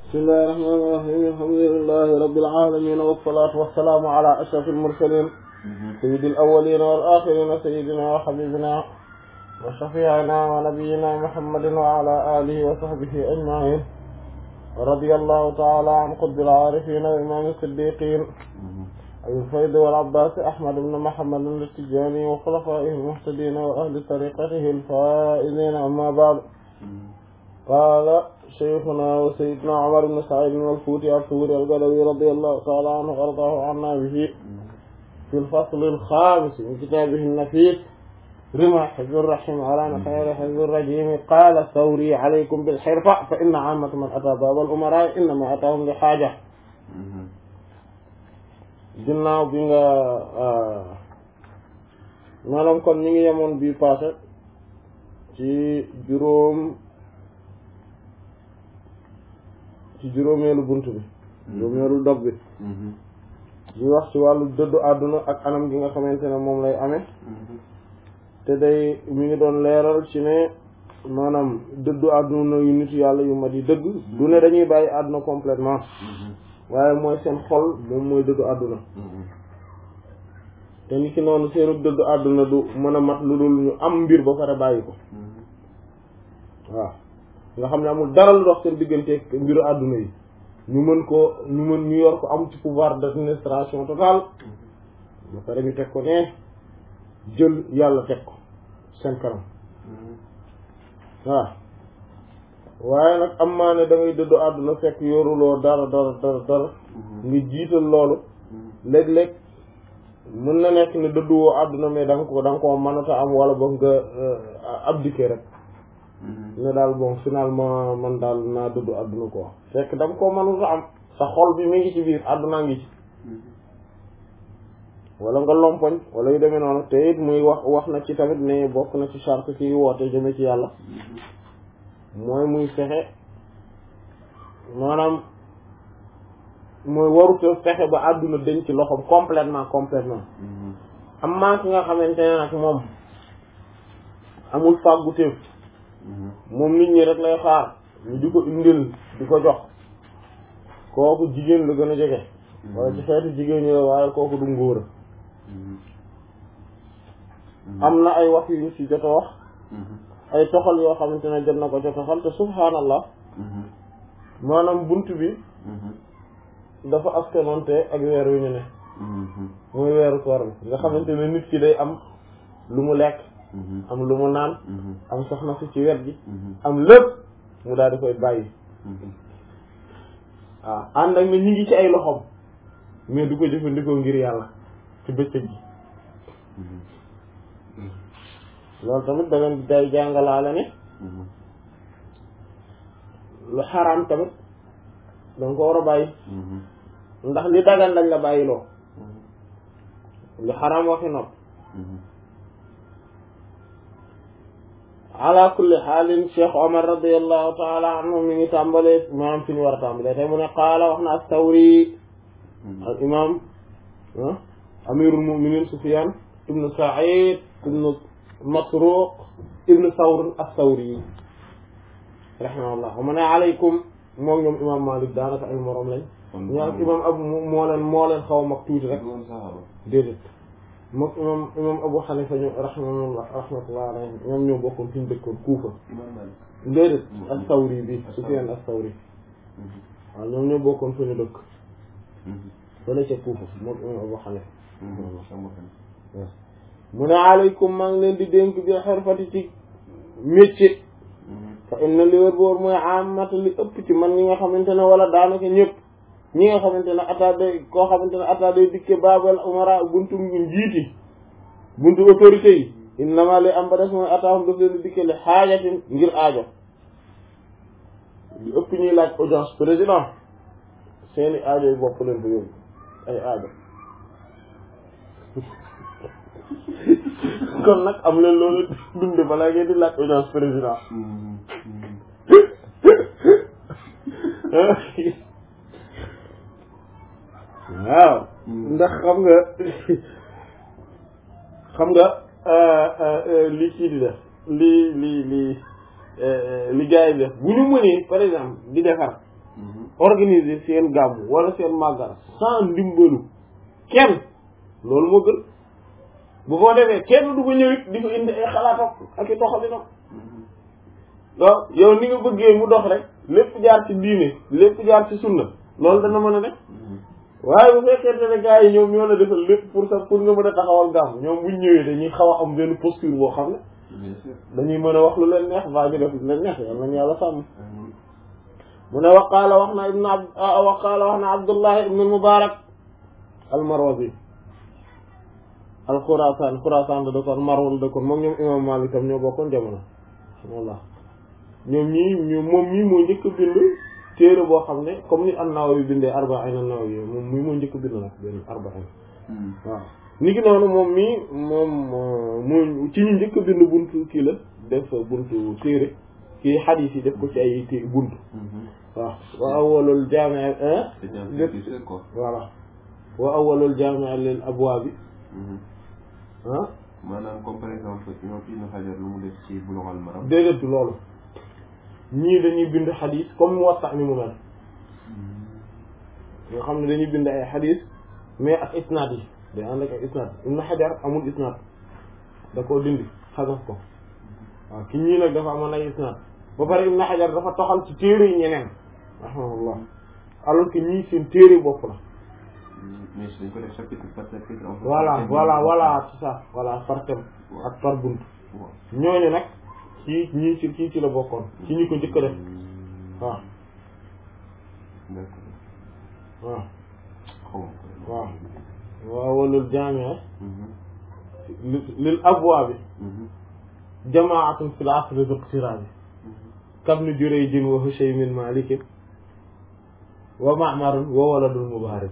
بسم الله الرحمن الرحيم الحمد لله رب العالمين والصلاة والسلام على أشرف المرسلين سيد الأولين والآخرين سيدنا وحبيبنا وشفيعنا ونبينا محمد وعلى آله وصحبه أجمعين رضي الله تعالى عن قطب العارفين وإمام الصديقين أبي الفيض والعباس أحمد بن محمد التجاني وخلفائه المهتدين وأهل طريقته الفائزين أما بعد قال شيخنا وسيدنا عمر بن سعيد والفوتي الثوري القلبي رضي الله تعالى عنه وارضاه عنا به في الفصل الخامس من كتابه النفيس رمى حزب الرحيم على خير حزب الرجيم قال الثوري عليكم بالحرفة فإن عامة من أتى باب الأمراء إنما أتاهم لحاجة ginnaaw bi nga maanaam kon ñu ngi yemoon bii passé ci juróom ci juróomeelu bunt bi juróomeelu dog bi di wax ci wàllu dëddu àdduna ak anam gi nga xamante ne moom lay amee te day mi ngi doon leeral ci ne maanaam dëddu àdduna yu nit yàlla yu mat yi dëgg du ne dañuy bàyyi àdduna complètement waaye mooy seen xol moom mooy dëddu àdduna te ni ki noonu seenu dëddu àdduna du mën a mat lu dul ñu am mbir ba pare bàyyi ko waaw nga xam ne amul dara lu dox seen diggante mbiru àdduna yi ñu mën ko ñu mën ñu yor ko am ci pouvoir d'administration totale ba pare ñu teg ko ne jël yàlla teg ko seen kanam waaw waaye nag am maa ne da ngay dëddu àdduna fekk yoruloo dara dara dara dara nga jiital loolu léeg-léeg mën na nekk ne dëdduwoo àdduna mais da nga ko da nga koo mënata am wala boog nga abdiquer rek ne daal bon finalement man daal naa dëddu àdduna ko fekk da nga koo mënata am sa xol bi mi ngi ci biir àdduna ngi ci wala nga lompoñ wala yu demee noonu te it muy wax wax na ci tamit ne bokk na ci charte ci woote jëme ci yàlla mooy muy fexe maanaam mooy waruta fexe ba àdduna dañ ci loxoom complètement complètement am maa ki nga xamante ne nag moom amul fàggu téef moom nit ñi rek lay xaar ñu di ko indil di ko jox kooku jigéen la gën a jege wala ci xeetu jigéen ñi la waaye kooku du ngóora am na ay wax yu ñu ci jot a wax ay toxal yoo xamante ne jot na ko ca toxal te subhaanallah maanaam bunt bi dafa askanonte ak weer wi ñu ne muy weeru koor bi nga xamante ne nit ki day am lu mu lekk am lu mu naan am soxna si ci wet gi am lépp mu daal di koy bàyyi waaw ànd ak ne ñu ngi ci ay loxoom mais du ko jëfandikoo ngir yàlla ci bëccëg gi loolu tamit da leen day jàngalaale ne lu xaraam tamit danga ko war a bàyyi ndax li dagan lañ la bàyyi loo lu xaraam waxi nopp ala kulli xaalin Cheikh Omar radiallahu taala anhu mi ngi tàmbalee maanaam fi ñu war a tàmbalee tey mu ne qaala wax na as-Sawri al imam amirul muminin Sufyan ibnu Sa'id ibnu Masruq ibnu Sawr as-Sawri rahimahullah mu ne aleykum moom ñoom imam Malik daanaka ay morom lañ ñoo imam abu moo leen moo leen xaw a mag tuuti rek déedéet moom imam imam Abu Hanifa ñu rahimahullah rahmatullah alayhi ñoom ñoo bokkoon fi ñu dëkkoon Kuufa déedéet as-Sawri bi Sufyan as-Sawri waaw ñoom ñoo bokkoon fa ñu dëkk fële ca Kuufa moom imam Abu Hanifa mu ne aleykum maa ngi leen di dénk bi xirfati ci métier fa inna li wér boor mooy amata li ëpp ci man ñi nga xamante ne wala daanaka ñëpp ñi nga xamante ne attade koo xamante ne attade dikke babal umara buntu njiiti buntu autorité yi innama li am ba des mooy ataahum daf leen di dikke li xaajatin ngir aajo li ëpp ñuy laaj audience président seeni aajo yi bopp leen ko yóbbu ay aajo kon nag am leen loolu dunde balaa ngeen di laaj audience président waaw ndax xam nga xam nga li kii di def li li li li gars yi def bu ñu mënee par exemple di defar organiser seen gàmmu wala seen màggal sans ndimbalu kenn loolu moo gën bu ko defee kenn du ko ñëwit di ko indi ay xalaatam ak i doxalinam donc yow ni nga bëggee mu dox rek lépp jaar ci diine lépp jaar ci sunna loolu dana mën a ne waaye bu fekkente ne gars yi ñoom ñoo la defal lépp pour ça pour nga mën a taxawal gàmm ñoom buñ ñëwee dañuy xaw a am benn posture boo xam ne dañuy mën a wax lu leen neex baa ñu def lu leen neex yal nañu yàlla sàmm mu ne waqaala wax na ibn abd waqaala wax na abdullah ibn mubarak al marwazi al xurasaan xurasaan da dëkkoon marwal dëkkoon moom ñoom imam malik tam ñoo bokkoon jamono wallah ñoom ñii ñu moom ñii moo njëkk bind téere boo xam ne comme ni an-Nawawi bindee arba'in an-Nawawi moom mii moo njëkk bind nag benn arba'in waaw ni ki noonu moom mii moom moo ci ñu njëkk bind buntu kii la def buntu téere kii xadiis yi def ko ci ay té buntu waaw wa awwalul jaami' voilà wa awwalul jaami' lil abwaabi ah maanaam comme par exemple ñoom Ibn Hajar lu mu def ci Bulughul Maram déedéet loolu ñii dañuy bind xadis comme Muwatta ni mu mel nga xam ne dañuy bind ay xadis mais ak isnaad yi day ànd ak ay isnaad Ibn Hajar amul isnaad da koo dindi xasaf ko waaw ki ñii nag dafa amoon ay isnaad ba pare Ibn Hajar dafa toxal ci téere yi ñeneen rahimahullah alors que ñii seen téere bopp la mais dañ ko def chapitre par chapitre voilà voilà voilà c'est ça voilà par thème ak par bunt ñooñu nag ci ñii ci kii ci la bokkoon ci ñi ko njëkk a def waaw waaw waaw waaw walul jaamia lil abwaabi jamaatun fil asri zuqtirabi kabni Jurayjin wa Hushaymin Malikin wa Ma'marun wa waladul Mubarak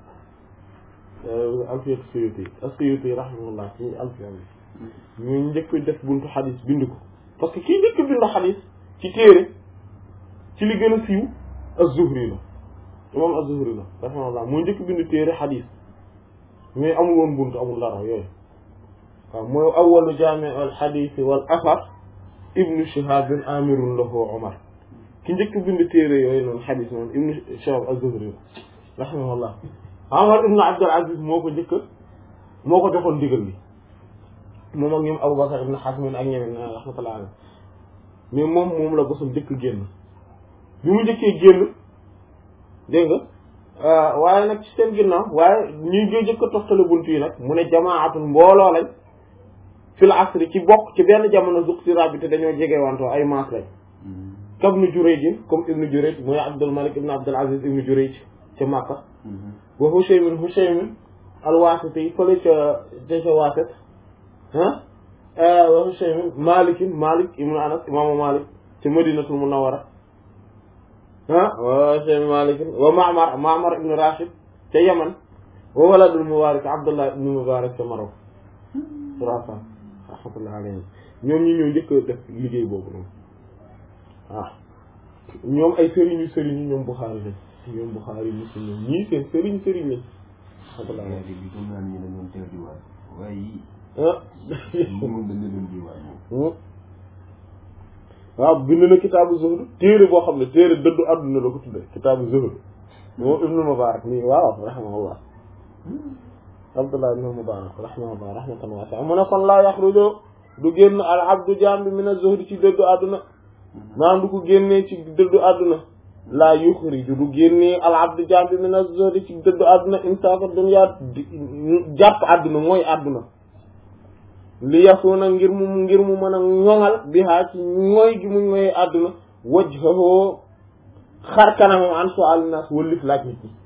alfiyat Suyuti as-Suyuti rahimahullah ci alfiya bi ñu njëkk def buntu xadis bind ko parce que kii njëkk bind xadis ci téere ci li gën a siiw az-Zuhri la imam az-Zuhri la rahimahullah moo njëkk bind téere xadis mais amul woon buntu amul dara yooyu waaw mooy awwalu jaami' al-xadis wal athar ibnu Shihab amirun lahu Umar ki njëkk bind téere yooyu noonu xadis noonu ibnu Shihab az-Zuhri la rahimahullah Umar ibnu Abdul Aziz moo ko njëkk moo ko joxoon ndigal li moom ak ñoom Abubakar ibn Hazm ak ñeneen rahmatullah alayhi mais moom moom la bosam njëkk génn bi mu njëkkee génn dégg nga waaye nag ci seen ginnaaw waaye ñuy ñuy njëkk a toftale bunt yi nag mu ne jamaatun mbooloo lañ fil asri ci bokk ci benn jamono zuqtira bi te dañoo jege wantoo ay maas lañ comme ibnu Jurayj comme ibnu Jurayj mooy Abdul Malik ibnu Abdul Aziz ibnu Jurayj ca Makka wa Hushaymin Hushaymin al-Wasiti fële ca ca ca Wasit ah wa Hushaymin Malikin Malik ibnu Anas imaamu Malik ca Madinatul Munawwara ah wa Hushaymin Malikin wa Ma'mar Ma'mar ibnu Rashid ca Yaman wa waladul Mubarak Abdullah ibnu Mubarak ca Maroc Xuraasaan rahmatullah alayhi ñoom ñi ñoo njëkk a def liggéey boobu noonu waaw ñoom ay sëriñu sëriñu ñoom Buxaari lañ ñoom Buxaari Muslim ñoom ñii seen sëriñ sëriñ lañ rahmatullah waaye léegi gëm naa ni ñu ne ñoom teew diwaan waaye yii ah moom dañ leen doon diwaan moom waaw bind na kitaabu zuhd téere boo xam ne téere dëddu àdduna la ko tudde kitaabu zuhd moom ibnu Mubarak nii waaw rahimahullah Abdullah ibn Mubarak rahimahullah rahmatan wasi'a mu ne kon laa yaxruju du génn al abdu jaam bi min az-zuhd ci dëddu àdduna maanaam du ko génnee ci dëddu àdduna laa yuxriju du génnee al abdu jaam bi min az-zuhd ci dëddu àdduna imsaaka dunya jàpp àdduna mooy àdduna li yasuuna ngir mu ngir mu mën a ñoŋal bi haa ci ñooy gi mu ñooy àdduna wajhahu xar kanamam an su'al nas wëllif laaj nit ñi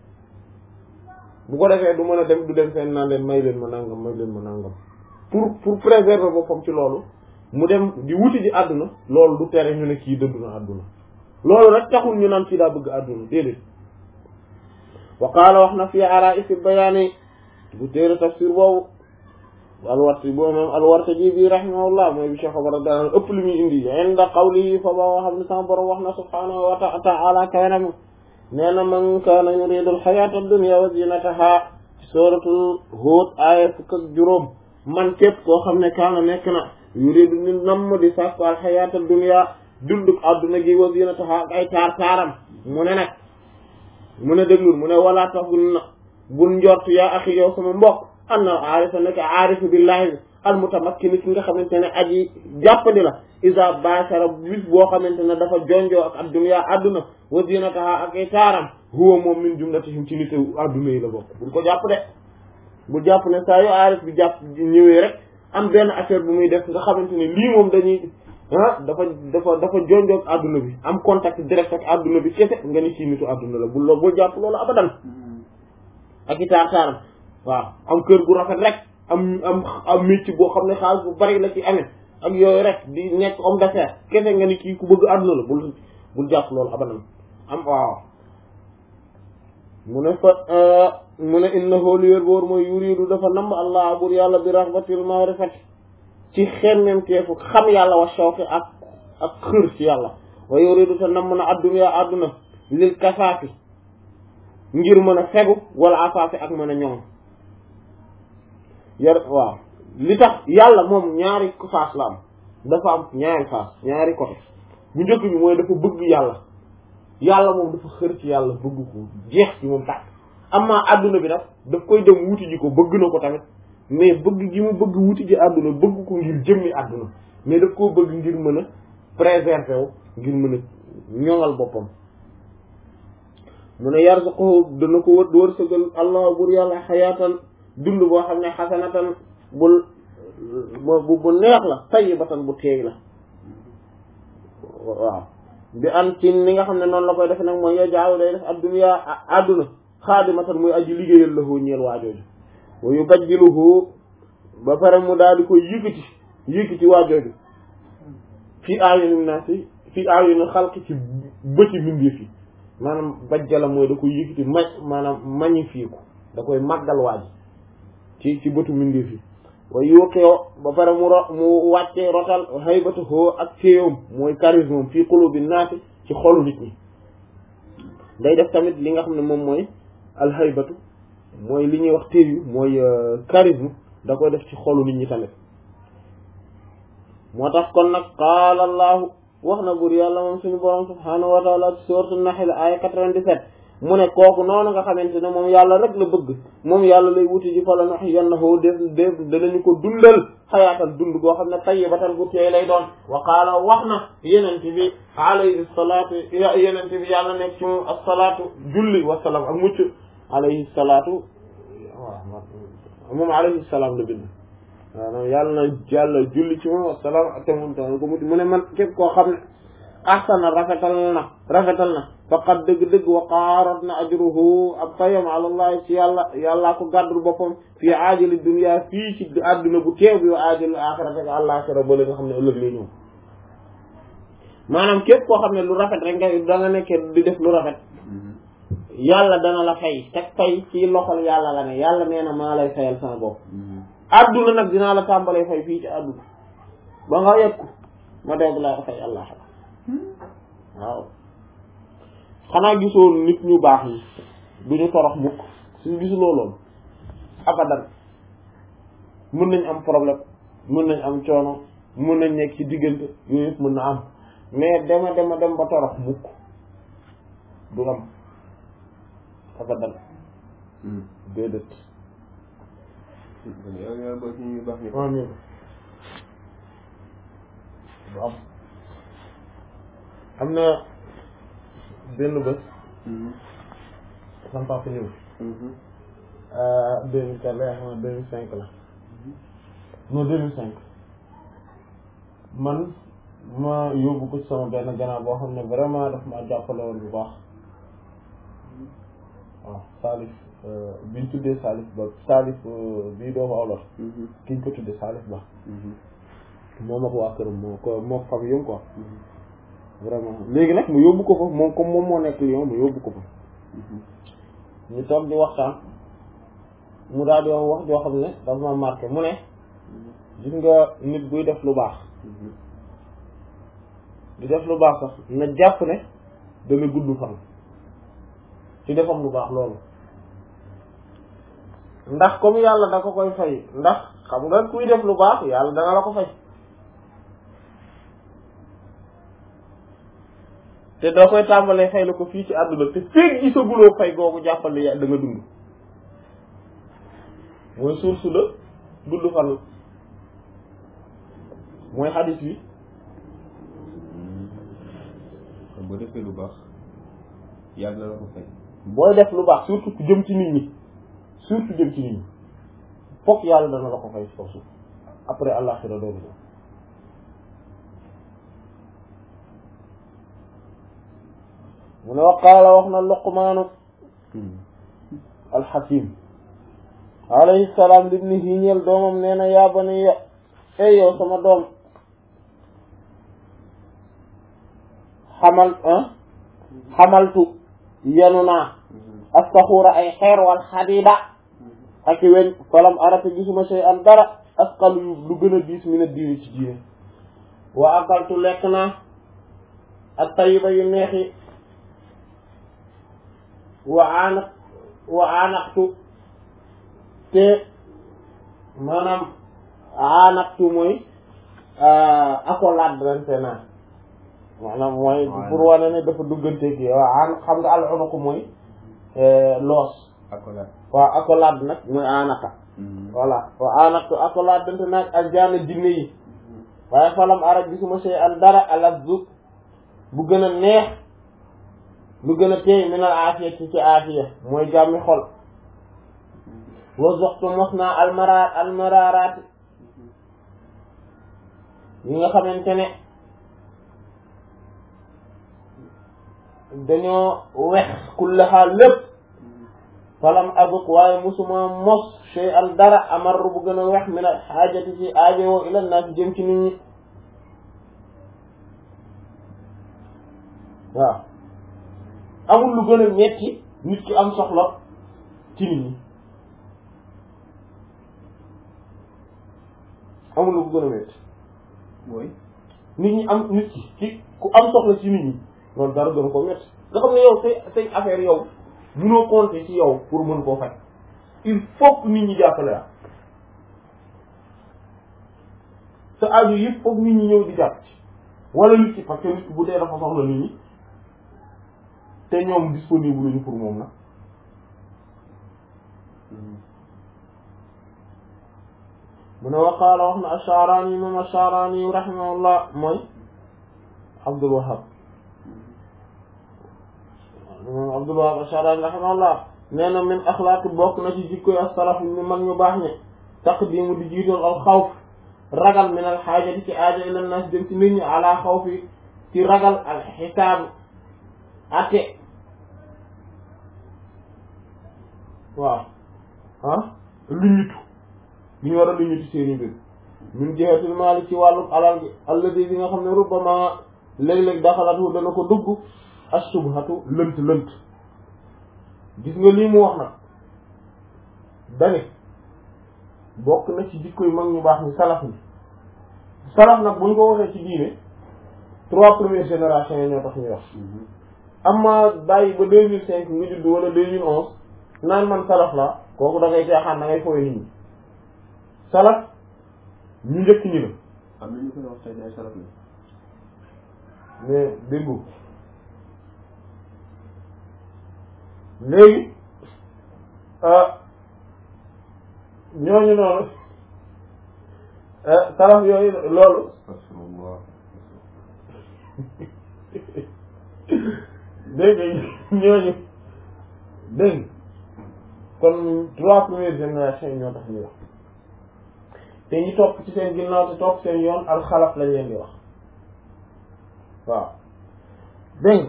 bu ko defee du mën a dem du dem fenn naan leen may leen ma nangam may leen ma nangam pour pour préserver boppam ci loolu mu dem di wuti ji àdduna loolu du tere ñu ne kii dëddu na àdduna loolu rek taxul ñu naan kii daa bëgg àdduna déedéet wa qaala wax na fii araa'isi bayaani bu téere tafsir boobu alwarti boobu moom alwartaji bi rahimahullah mooy bi Cheikh Omar daan ëpp li muy indi inda qawlihi fa ba xam ne sama borom wax na subhaanahu wa ta'ala kawenam nee na man kaana yuridu alxayata ad-dunya wa zinataha suratul Hud aaya fukk ak juróom man képp koo xam ne kaana nekk na yuridu ni namm di sàkku alxayata ad-dunya dunduk adduna gi wa zinataha ak ay taar taaram mu ne nag mu ne déglul mu ne walaa tax bul na bul njort yaa axi yow sama mbokk am na aarifa nekk aarifa billahi bi al mutamakkini ki nga xamante ne aji jàppandi la isa bashara bis boo xamante ne dafa jonjoo ak adduna adduna wa zinataha ak ay taaram huwa moom min jumlatihim ci nitu adduna yi la bokk bul ko jàpp de bul jàpp ne saa yu aarif bi jàpp ñëwee rek am benn affaire bu muy def nga xamante ne lii moom dañuy ah dafa dafa dafa jonjoo ak adduna bi am contact direct ak adduna bi kese nga ni ci nitu adduna la bul bul jàpp loolu abadan ak i taar taaram waaw am kër gu rafet rek am am am métier boo xam ne xaalis bu bari la ci amee ak yooyu rek di nekk homme d'affaires kese nga ni kii ku bëgg àdduna la bul bul jàpp loolu abadan am waaw mu ne fa mu ne innahu li wér boor mooy yuridu dafa namm allah bur yàlla bi raxbatil ma'rifati ci xemmemteefu xam yàlla wa shawqi ak ak xër ci yàlla wa yuridu te namm na adduna adduna lil kasaafi ngir mën a fegu wala afaafi ak mën a ñoŋ yar waaw li tax yàlla moom ñaari faas la am dafa am ñaari faas ñaari côté bu njëkk bi mooy dafa bëgg yàlla yàlla moom dafa xër ci yàlla bëgg ko jeex ci moom tàkk amma adduna bi nag daf koy dem wuti ji ko bëgg na ko tamit mais bëgg gi mu bëgg wuti ji adduna bëgg ko ngir jëmmi adduna mais daf koo bëgg ngir mën a préserver wu ngir mën a ñoŋal boppam mu ne yarzuquhu dana ko wër wërsëgal allah bur yàlla xayaatan dund boo xam ne xasanatan bul bu bu neex la tayyibatan bu teey la waaw bi an ci ni nga xam ne noonu la koy defe nag mooy yo jaaw day def adduna adduna xaadimatan muy aji liggéeyal la hoo ñeel waajooju wa yubajjiluhu ba pare mu daal di koy yëkkati yëkkati waajooju fii aayunin naasi fii aayunin xalqi ci bëti mbindeef yi maanaam bajjala mooy da koy yëkkati ma maanaam magnifié ko da koy màggal waaji ci ci bëtu mbindeef yi way yuqewo ba pare mu ro mu wàcce rotal haybatu hoo ak téyoom mooy charisme fii qulubi naasi ci xolu nit ñi day def tamit li nga xam ne moom mooy alhaybatu mooy li ñuy wax téyu mooy charisme da koy def ci xolu nit ñi tamit moo tax kon nag qaala allahu wax na bur yàlla moom suñu borom subhaanahu wa taala ci sourate Nahl aya 97 mu ne kooku noonu nga xamante ne moom yàlla rek la bëgg moom yàlla lay wuti ji fa la nuhyiyannahu def def danañu ko dundal xayaatan dund goo xam ne tayyibatan bu teey lay doon wa qaala wax na yenente bi alayhi salaatu yenente bi yàlla nekk ci moom assalaatu julli wasalaam ak mucc alayhi salaatu waaw moom alayhi salaam la bind waaw yàlla na yàlla julli ci moom wasalaam ak te moom tam ko mucc mu ne man képp koo xam ne ahsana rafetal na rafetal na faqad dëgg-dëgg wa qaarat na ajruhu ab payam alallahi ci yàlla yàllaa ko gàddul boppam fii aajali dunya fii ci àdduna bu teew bi wa aajali axirate ak àllaaxira ba li nga xam ne ëllëg lay ñëw maanaam képp koo xam ne lu rafet rek nga da nga nekkee di def lu rafet yàlla dana la fay teg fay ci loxol yàlla la ne yàlla nee na maa lay fayal sama bopp àdduna nag dinaa la tàmbalee fay fii ci àdduna ba nga yegg ko ma doog laa fay àllaaxira waaw xanaa gisoo nit ñu baax yi du ñu torox mukk suñu gisuloo loolu abadan mën nañ am problème mën nañ am coono mën nañ nekk ci diggante yooyu yëpp mën na am mais dema dema dem ba torox mukk du am abadan déedéet amiin du am am na benn bés sama papa ñëw deux mille quatre la xam ne deux mille cinq la non deux mille cinq man ma yóbbu ko ci sama benn gannaaw boo xam ne vraiment daf ma jàppale woon bu baax waaw Salif biñ tuddee Salif ba Salif bii doomu awla kiñ ko tuddee Salif ba moom ak waa këram moo ko moo ko fam yóm quoi vraiment léegi nag mu yóbbu ko fa moom comme moom moo nekk Lyon mu yóbbu ko fa ñu toog di waxtaan mu daal di wax wax joo xam ne dafa ma marqué mu ne gis nga nit buy def lu baax di def lu baax sax na jàpp ne dana gudd fan ci defam lu baax loolu ndax comme yàlla da ko koy fay ndax xam nga kuy def lu baax yàlla dana la ko fay te doo koy tàmbalee fay la ko fii ci àdduna te feeg gisaguloo fay googu jàppal ne da nga dund mooy source la gudd fan mooy xadis bi kon boo defee lu baax yàlla na la ko fay booy def lu baax surtout ku jëm ci nit ñi surtout jëm ci nit ñi fokk yàlla dana la ko fay ci kaw suuf après àllaxira dooru ñëw mu ne wa qaala wax na luqmaanu alxakim alayhi salaam libnihi ñeel doomam nee na yaa baniya ey yow sama doom xamal xamaltu yenu naa astaxuura ay xeer wal xadida ak i weñ falam arata gisuma shay an dara asqal yu lu gën a diis mi na diini ci diine wa akaltu lekk naa ak tayiba yu neexi wa aanaq wa aanaqtu te maanaam aanaqtu mooy accolade naa maanaam mooy pour wane ne dafa duggante gi waaw aan xam nga al unuq mooy loos accolade waaw accolade nag mooy aanaka voilà waaw aanaqtu accolade dante naag ak jaana jinne yi waaye falam arab gisuma sey an dara alazzu bu gën a neex lu gën a teey minal aafiya ci ci aafiya mooy jàmmi xol wa zoxtu mos naa almara almararaati yi nga xamante ne dañoo wex kullaha lépp falam azuq waaye musuma mos shay an dara amar bu gën a wex min al xaajati ci aajowoo ila naas jëm ci nit ñi waaw amul lu gën a metti nit ki am soxla ci nit ñi amul lu gën a metti mooy nit ñi am nit ki ci ku am soxla ci nit ñi loolu dara gën ko metti nga xam ne yow say say affaire yow mënoo compter ci yow pour mën koo faj il faut que nit ñi jàppale la sa aju yëpp foog nit ñi ñëw di jàpp ci wala nit ki parce que nit ki bu dee dafa soxla nit ñi te ñoom disponible luñu pour moom nag mu ne waqaala wax na Ash-Sha'rani moom Ash-Sha'rani rahimahullah mooy Abdul Wahhab moom Abdul Wahhab Ash-Sha'rani rahimahullah nee na min axlaaqi bokk na ci jikkoy as-salaf ñu mag ñu baax ñi taqdimu di jiitoon al xawf ragal min al xaajati ci aaja ila nas jëm ci nit ñi ala xawfi ci ragal al xisaab ate waaw ah lu ñutu li ñu war a lu ñutu seeni mbir min jihatil maali ci wàllu alal gi alladi bi nga xam ne rubbama léeg-léeg daxalatu dana ko dugg as-subhatu lënt lënt gis nga lii mu wax nag dane bokk na ci jikko yu mag ñu baax ni salaf ni salaf nag buñ ko waxee ci diine trois premières générations yi ñoo tax ñuy wax amma bàyyi ba deux mille cinq nga judd wala deux mille onze naan man salaf la kooku da ngay caaxaan da ngay fooy nit ñi salaf ñu njëkk ñi la am na ñu koy wax tey ay salaf la mais déggu léegi ñooñu noonu salaf yooyu loolu astafurullah dégg nga ñooñu dégg kon trois premières générations yi ñoo tax ñuy wax te ñi topp ci seen ginnaaw te topp seen yoon alxalaf lañ leen di wax waaw dégg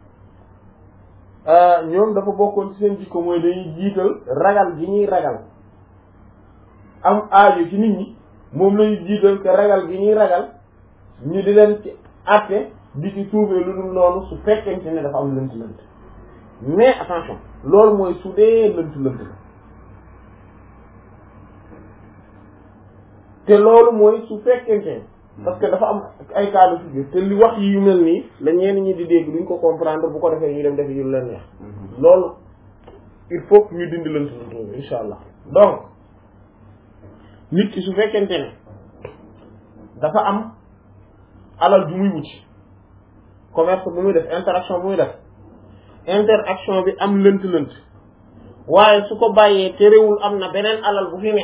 nga ñoom dafa bokkoon ci seen jikko mooy dañuy jiital ragal gi ñuy ragal am aajo ci nit ñi moom lañuy jiital te ragal gi ñuy ragal ñu di leen ci àtte di ci tuubee lu dul noonu su fekkente ne dafa am lënt lënt mais attention loolu mooy su dee lënt lënt la te loolu mooy su fekkente ne parce que dafa am ay cas de figure te li wax yi yu mel nii la ñenn ñi di dégg duñ ko comprendre bu ko defee ñu dem def yu leen neex loolu il faut que ñu dindi lënt lënt boobu insha allah donc nit ki su fekkente ne dafa am alal ju muy wuti commerce bu muy def interaction bu muy def interaction bi am lënt-lënt waaye su ko bàyyee terewul am na beneen alal bu fi ne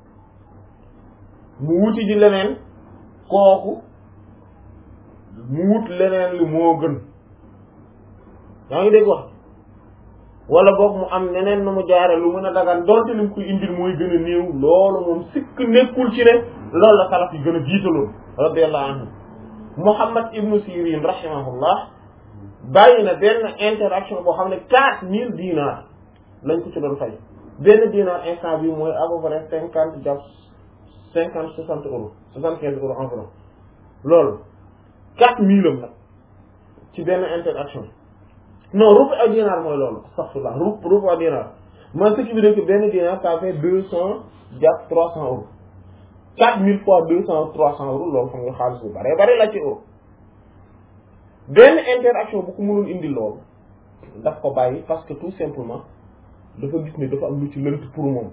mu wuti ji leneen kooku mu wut leneen li moo gën yaa ngi dégg wax wala boog mu am neneen nu mu jaare lu mën a dagan donte li mu koy indil mooy gën a néew loolu moom sikk nekkul ci ne loolu la salaf yi gën a jiitaloon radiyallahu anhu Muhammad ibnu Sirin rahimahullah bàyyi na benn interaction boo xam ne quatre mille dinars lañ ko ci doon fay benn dinar instant bi mooy à peu près cinquante jàpp cinquante soixante euros soixante quinze euros environ loolu quatre mille am nag ci benn interaction non rubu ak dinar mooy loolu astaghfirullah rubu rubu ak dinar mooy ce qui veut dire que benn dinar ça fait deux cent jàpp trois cent euros quatre mille fois deux cent trois cent euros loolu xam nga xaalis bu bare bare la ci euro benn interaction bu ko mënul indi loolu daf ko bàyyi parce que tout simplement dafa gis ne dafa am lu ci lënt pour moom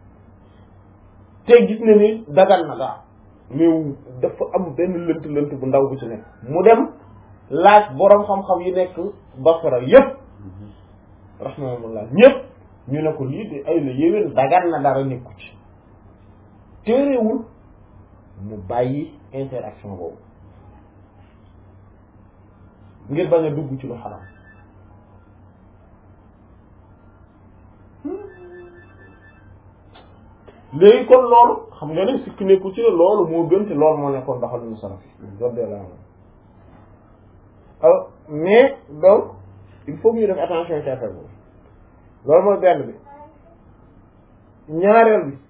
te gis na ni dagan na gaa mais dafa am benn lënt lënt bu ndaw bu ci nekk mu dem laaj boroom xam-xam yi nekk Basra yépp rahmaanullah ñépp ñu ne ko lii de ay la yéwén dagan na dara nekku ci téerewul mu bàyyi interaction boobu ngir bañ a dugg ci lu xaram léegi kon loolu xam nga ne sikk nekku ci loolu moo gën te loolu moo nekkoon doxalinu salaf yi radiyallahu anhu alors mais donc il faut que ñu def attention ci affaire boobu loolu mooy benn bi ñaareel bi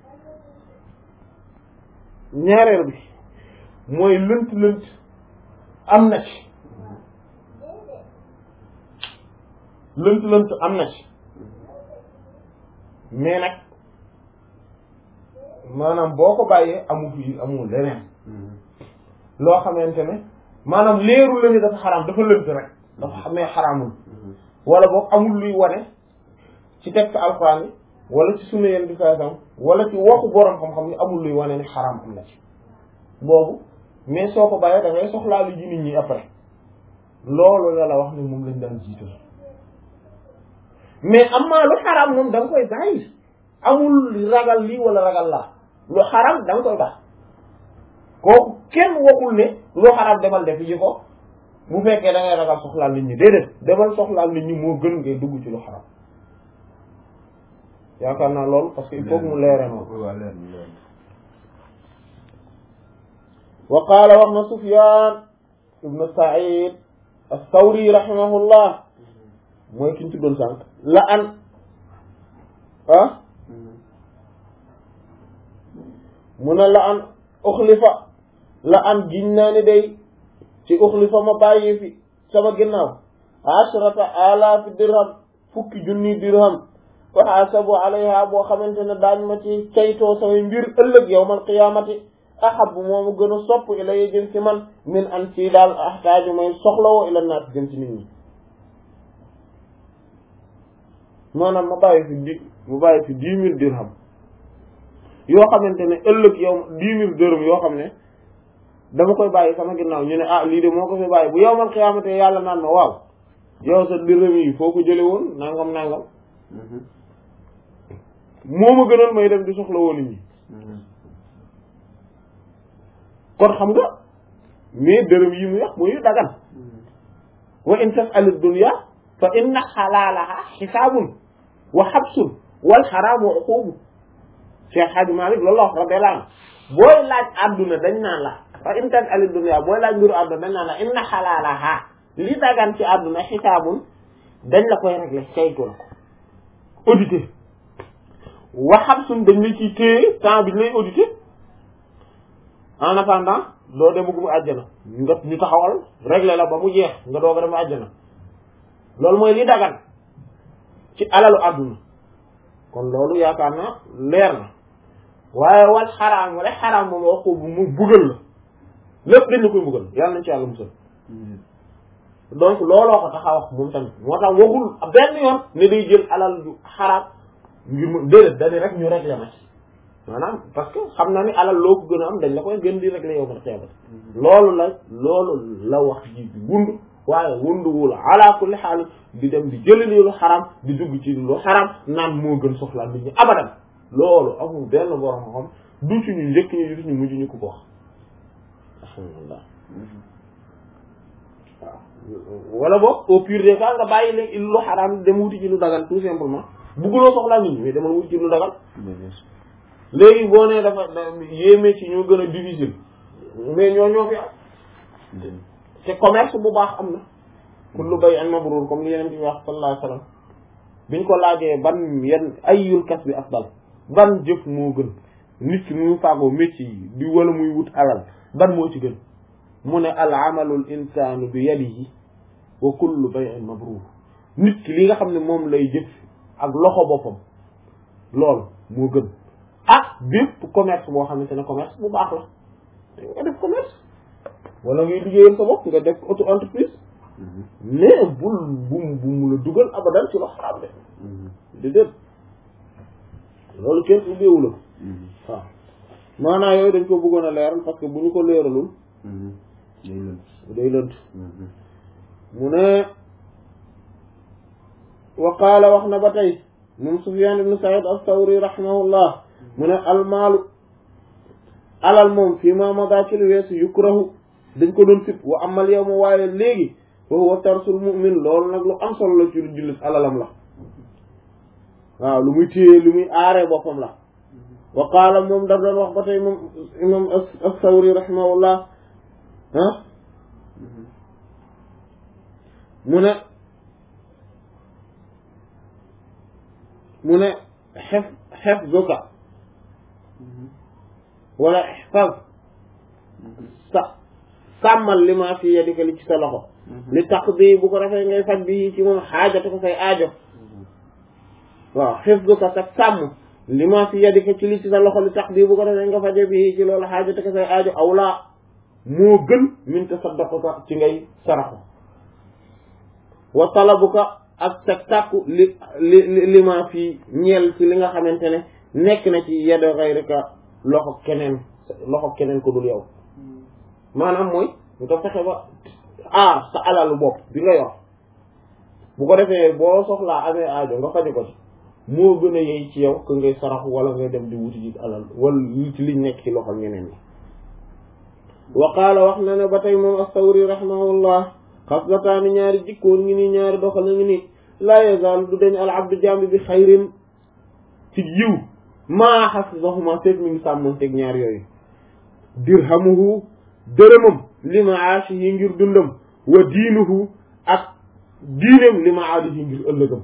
ñaareel bi mooy lënt lënt am na ci lënt lënt am na ci mais nag maanaam boo ko bàyyee amu fi amul leneen loo xamante ne maanaam leerul la ni dafa xaraam dafa lënt rek dafa xamee xaraamul wala boog amul luy wane ci texte alxuraan yi wala ci sunna yenn di saa wala ci waxu borom xam-xam ni amul luy wane ni xaraam am na ci boobu mais soo ko bàyyee da ngay soxlaa lu ji nit ñi après loolu la la wax ni moom lañ daan jiital mais am maa lu xaraam moom da nga koy bàyyi amul ragal lii wala ragal laa lu xaraam da nga koy baax kooku kenn waxul ne lu xaraam demal def yi ko bu fekkee da ngay ragal soxlaal nit ñi déedéet demal soxlaal nit ñi moo gën ngay dugg ci lu xaraam yaakaar naa loolu parce que il faut que mu leere noonu wa qaala wax na Sufyaan ibnu Saïd as-Sawri rahimahullah mooy ki ñu tuddoon sànq la an ah mu ne la an uxlifa la an giñ naa ni day ci uxlifa ma bàyyi fi sama ginnaaw ashrata alaafi dirham fukki junni dirham waxaasabu alayha boo xamante ne daañ ma ci caytoo samay mbir ëllëg yawmal qiyaamati ahabu moomu gën a sopp ilay jëm ci man min an ci daal ahtaaju may soxlawoo ila naat jëm ci nit ñi maanaam ma bàyyi fi di ma bàyyi fi dix mille dirham yoo xamante ne ëllëg yow dix mille dërëm yoo xam ne dama koy bàyyi sama ginnaaw ñu ne ah lii de moo ko fi bàyyi bu yowmal xiyaamate yàlla naan ma waaw yow sa dirham yi foo ko jële woon nangam nangam moo ma gënal may dem di soxla woon nit ñi kon xam nga mais dërëm yi mu wax muy dagan wa in tas'al dunya fa inna xalaalaha xisaabun wa xabsun wal xaraamu uqubu Cheikh Hadji Malick loolu la wax radiyallahu anhu booy laaj àdduna dañ naan la fa in tas'al dunya booy laaj mbiru àdduna dañ naan la inna xalaalaha li dagan ci àdduna xisaabun dañ la koy régler saytu la ko audité wa xabsun dañ la ciy téye temps bi ñu lay audité en attendant doo demagum àjjana nga ñu taxawal régler la ba mu jeex nga doog a dem àjjana loolu mooy li dagan ci alalu àdduna kon loolu yaakaar na leer na waaye wal xaraam wala xaraam moom wax ko mu buggal la lépp dañ la koy buggal yàlla nañ ci yàlla musal donc looloo ko tax a wax moom tamit moo tax waxul benn yoon ne day jël alal ju xaraam ngir mu déedéet dañu rek ñu régler ma ci maanaam parce que xam na ni alal loo ko gën a am dañ la koy gën di régler yow ma xeebat loolu la loolu la wax ji wund waaye wunduwul ala kulli xaal di dem di jëli lu xaram di dugg ci lu xaram naan moo gën soxla nit ñi abadan loolu amul benn borom xam du ci ñu njëkk ñu du ci ñu mujj ñu ko ko wax alhamdulillah waaw wala boog au pire des cas nga bàyyi léegi lu xaram dem wuti ci lu dagal tout simplement bugguloo soxlaa nit ñi mais demal wuti ci lu dagal léegi boo nee dafa yéeme ci ñoo gën a difficile mais ñoo ñoo fi am te commerce bu baax am na kullu bay'in mabrur comme li yeneen bi wax sallallahu alayhi wasallam biñ ko laajee ban yan ayyul kasbi afdal ban jëf moo gën nit ki muy faagoo métier yi di wala muy wut alal ban moo ci gën mu ne al amalul insanu bi yadihi wa kullu bay'in mabrur nit ki li nga xam ne moom lay jëf ak loxo boppam loolu moo gën ak bépp commerce boo xamante ne commerce bu baax la nga def commerce wala ngay liggéeyal sa bopp nga def auto entreprise mais bul bum bu mu la dugal abadan ci lo xaraam de di déet loolu kenn ubbeewu la waaw maanaam yooyu dañ ko bëggoon a leeral parce que bu ñu ko leeralul day lënt mu ne wa qaala wax na ba tey moom Sufyaan ibn Sa'iid as-Sawri rahimahullah mu ne almaalu alal moom fii ma mada ci lu weesu yukrahu dañ ko doon sib wa amal yow ma waaye léegi wa huwa tarsul mu'min loolu nag lu am solo la ci lu jullit alalam la waaw lu muy téye lu muy aaree boppam la wa qaala moom daf doon wax ba tey moom imam as-Sawri rahimahullah ah mu ne mu ne xef xef zuka wala ihfaz sa sàmmal li ma fi yadika li ci sa loxo li taqdi bu ko defee ngay faj bi ci moom xaajate ko say aajo waaw hifzuka sa sàmm li ma fi yadika ci li ci sa loxo li taqdi bu ko defee nga faje bi ci loolu xaajate ko say aajo awlaa moo gën min tasaddaquka ci ngay saraxu wa talabuka ak sa tàkku li li li ma fi ñeel ci li nga xamante ne nekk na ci yado gayrika loxo keneen loxo keneen ko dul yow maanaam mooy nga fexe ba aar sa alalu bopp bi nga yor bu ko defee boo soxlaa amee aajo nga faje ko ci moo gën a yey ci yow que ngay sarax wala ngay dem di wuti ji alal wala li ci liñ nekk ci loxol ñeneen ñi wa qaala wax na ne ba tey moom as-Sawri rahimahullah xaslataani ñaari jikkoon ngi nii ñaari doxal ngi nii laa yazaalu du dañ al abdu jambi bi xayrin ci yiw maa xafisahuma seet mi ngi sàmmoon teg ñaar yooyu dirhamuhu dërëmam li maashihi ngir dundam wa diinuhu ak diineem li maadihi ngir ëllëgam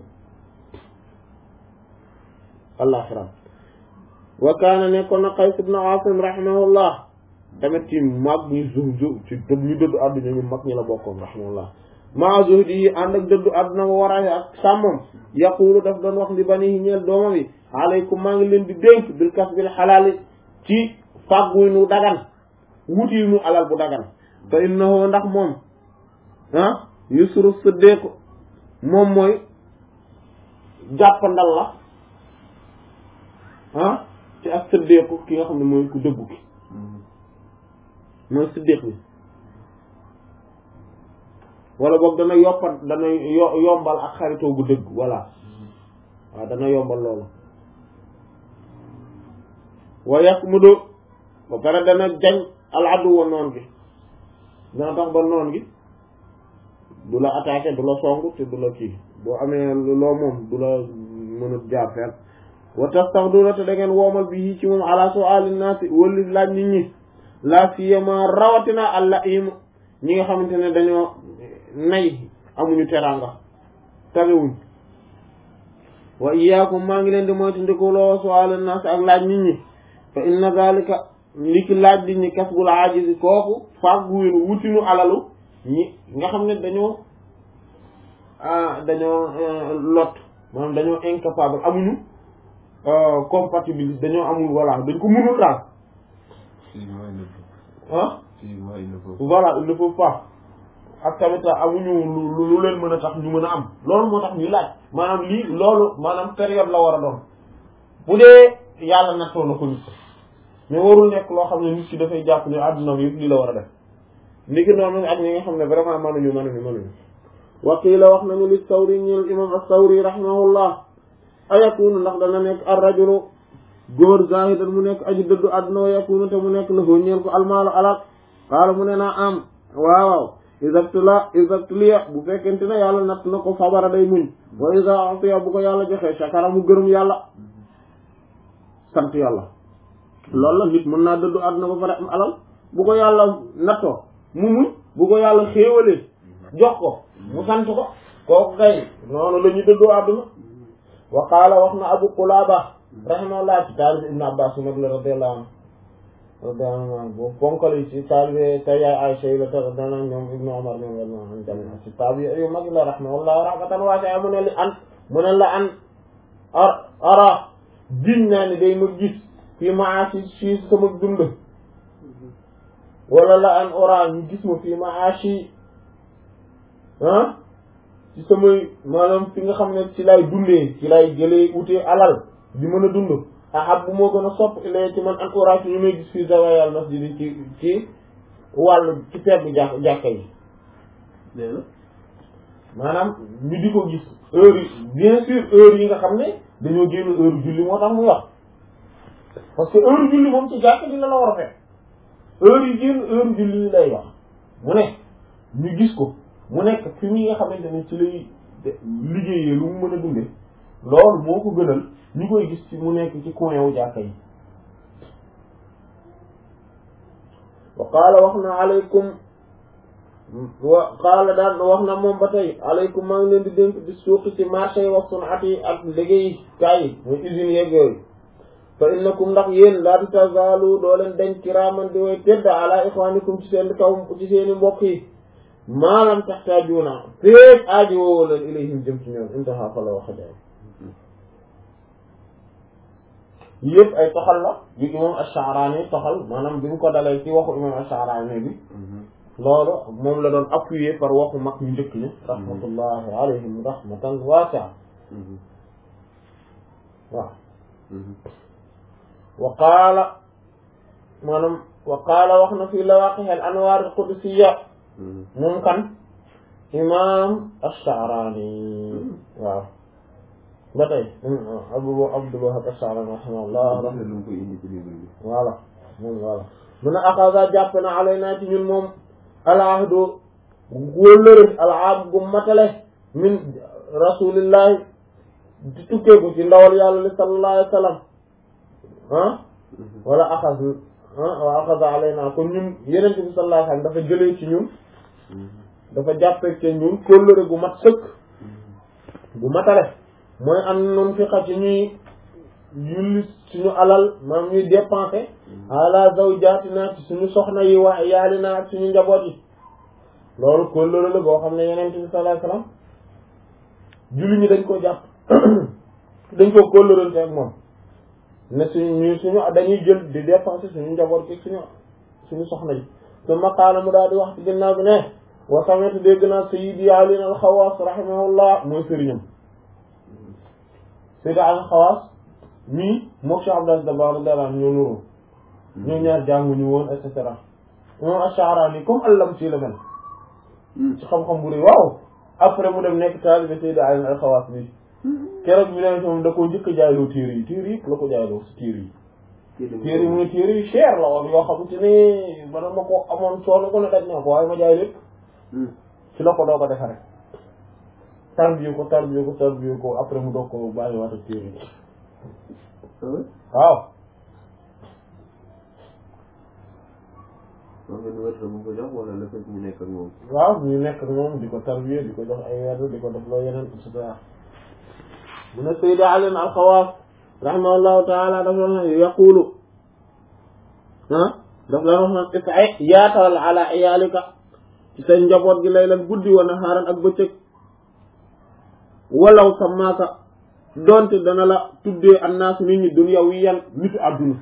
allaxiram wa kaana nekkoon na Qays ibn Aasim rahimahullah tamit ci mag ñi zuhdu ci dëdd ñu dëddu àdduna ñu mag ñi la bokkoon rahimahullah maa zuhdi yi ànd ak dëddu àdduna wa waraaye ak sàmmam yaqulu daf doon wax li banihi ñeel doomam yi aleykum maa ngi leen di dénk bil kasbil xalaali ci fàgguy nu dagan wuti nu alal bu dagan fa innahu ndax moom ah yusru siddiq moom mooy jàppandal la ah ci ak siddiqu ki nga xam ne mooy ku dëggu ki mooy siddiq bi wala boog dana yoppa dana yo yombal ak xaritoo gu dëgg voilà waaw dana yombal loolu wa yakmudu ba pare dana jañ al adu wa noon gi dana tax ba noon gi du la attaqué du la song te du la kii boo amee loo moom du la mën a jaar fenn wa tastaxduna te da ngeen woomal bi ci moom ala su'alin naasi wali laaj nit ñi la siyama rawatina alla im ñi nga xamante ne dañoo nay amuñu teraanga tabewuñ wa iyaakum maa ngi leen di moytu ndiku loo su'alin naasi ak laaj nit ñi fa inna zalika li ki laaj nit ñi kasbul ajizi kooku fàgguwénu wutinu alalu ñi nga xam ne dañoo dañoo lot maanaam dañoo incapable amuñu compatibilité dañoo amul voilà dañ ko mënul daal ah voilà il ne faut pas ak tamit amuñu lu lu leen mën a tax ñu mën a am loolu moo tax ñuy laaj maanaam lii loolu maanaam période la war a doon bu dee yàlla nattoo na ko nit mais warul nekk loo xam ne nit ki dafay jàpp ne àdduna bi yëpp lii la war a def ni ki noonu ak ñi nga xam ne vraiment mënuñu mënuñu mënuñu waqiila wax nañu li sawri ñeel imam as-sawri rahimahullah ayakunu ndax dana nekk ar rajulu góor zahidan mu nekk aji dëddu àdduna wa yakunu te mu nekk la foo ñeel ko almaalu alal qaala mu ne naa am waaw isabtula isabtuliya bu fekkente ne yàlla natt na ko fabara day muñ wa isa atiya bu ko yàlla joxee shakara mu gërëm yàlla sant yàlla loolu la nit mën naa dëddu àdduna ba pare am alal bu ko yàlla nattoo mu muñ bu ko yàlla xéewalee jox ko mu sant ko kooku kay noonu la ñu dëddoo àdduna wa qaala wax na abu qulaaba rahimahullah ci taalibi ibnu abbas mag la radiyallahu anhu radiyallahu anhu boobu ponkal yi ci taalibi te yaay Aysa yi la tax dana ñoom ibnu Umar ñoom radiyallahu anhu ci taalibi yu mag la rahimahullah rahmatan waasi'a mu ne li an mu ne la an ar ara giñ naa ni day ma gis fii maashi ci sama dund wala la an ora ñu gis ma fii maashi ah ci samay maanaam fi nga xam ne ci lay dundee ci lay jëlee utee alal di mën a dund ahab bu moo gën a sopp ilay ci man an ora ñu may gis fii zawayal masjid ci ci wàllu ci pegg jàkk jàkka yi nee na maanaam ñu di ko gis heure yi bien sûr heure yi nga xam ne dañoo génn heure julli moo tax muy wax parce que heure julli moom ci jàkk dina la war a fekk heure yi génn heure julli yi lay wax mu ne ñu gis ko mu nekk fi mi nga xamante ne ci lay liggéeyee lu mu mën a dunde loolu moo ko gënal ñu koy gis ci mu nekk ci coin wu jàkka yi wa qaala wax na aleykum wa qaala daan wax na moom ba tey aleykum maa ngi leen di dénk di suuqi ci marché yi wa sunat yi ak liggéey kaay yi muy usines yeeg yooyu fa innakum ndax yéen laa tazaalu doo leen dañ kiraaman di way tedd ala ixwanikum ci seen kaw ci seeni mbokk yi maalam taxtaajuuna féeg aaji woowoo leen ilayhim jëm ci ñoom intaha fa la waxe day yëpp ay toxal la yu imam Ash-Sha'rani toxal maanaam bi mu ko dalee ci waxu imam Ash-Sha'rani bi loolu moom la doon appuyé par waxu mag ñu njëkk ñi rahmatullahi alayhim rahmatan waasi'a waaw wa qaala maanaam wa qaala wax na fii lawaqih al anwaar al qudusiyya moom kan imam Ash-Sha'rani waaw ba tey abu Abdul Wahhab Ash-Sha'rani rahimahullah lu mu koy indi ci livre bi voilà moom voilà mun a axasa jàpp na alaynaa ci ñun moom alahdu wóllëre alaab gu matale min rasulillahi di tukkee ko ci ndawal yàlla li sallallahu alayhi wa sallam ah wala axas ah wa axasa alaynaa kon ñun yeneen bi sallallahu alayhi wa sallam dafa jëlee ci ñun dafa jàppee ci ñun kóllëre gu mat sëkk gu matale mooy am nun fi xa ci ñuy yulli suñu alal maam ñuy dépenser ala zawjatina ci suñu soxna yi wa yaalina ak suñu njaboot yi loolu kóllëre la boo xam ne yeneen bi sallallahu alayhi wasallam julli ñi dañ ko jàpp dañ ko kóllërante ak moom ne suñu ñu suñu dañuy jël di dépenser suñu njaboot ci suñu suñu soxna yi su maqaala mu daal di wax ci ginnaaw bi ne wa sami'tu dégg naa sayyidi Ali al-Xawaas rahimahullah mooy sëriñam sayyidi Ali al-Xawaas mii mook Cheikh Abdel Dabbar radiyallahu anhu ñoo nuroo ñoo ñaar jànguñu woon et cetera moom Ash-Sha'rani comme allam ci la mel ci xam-xam bu rëy waaw après mu dem nekk taalibe Sayyid Ali al-Khawas bi keroog bi leen moom da koo njëkk a jaayloo téere yi téere yi la ko jaayloo si téere yi téere yi mu ne téere yi cher la woon yoo xamante ne bana ma ko amoon solo ko ne daj naa ko waaye ma jaay lépp ci la ko doo ko defare tarbiyo ko tarbiyo ko tarbiyo ko après mu doog ko bàyyi waat ak téere yi waaw moom ngeen wër mu ko jox wala la fekk ñu nekk ak moom. waaw ñu nekk ak moom di ko tarbiye di ko jox ay werd di ko def loo yeneen et cetera mu ne Sayyid Ali al-Khawaas rahimahullahu taala dafa wax ne yaqulu ah daf la wax naan is'a yaatal ala iyaalika ci sa njaboot gi laylan guddi wa nahaaran ak bëccëg walaw samaaka donte dana la tuddee annaas nit ñi dunyawiyan nitu àdduna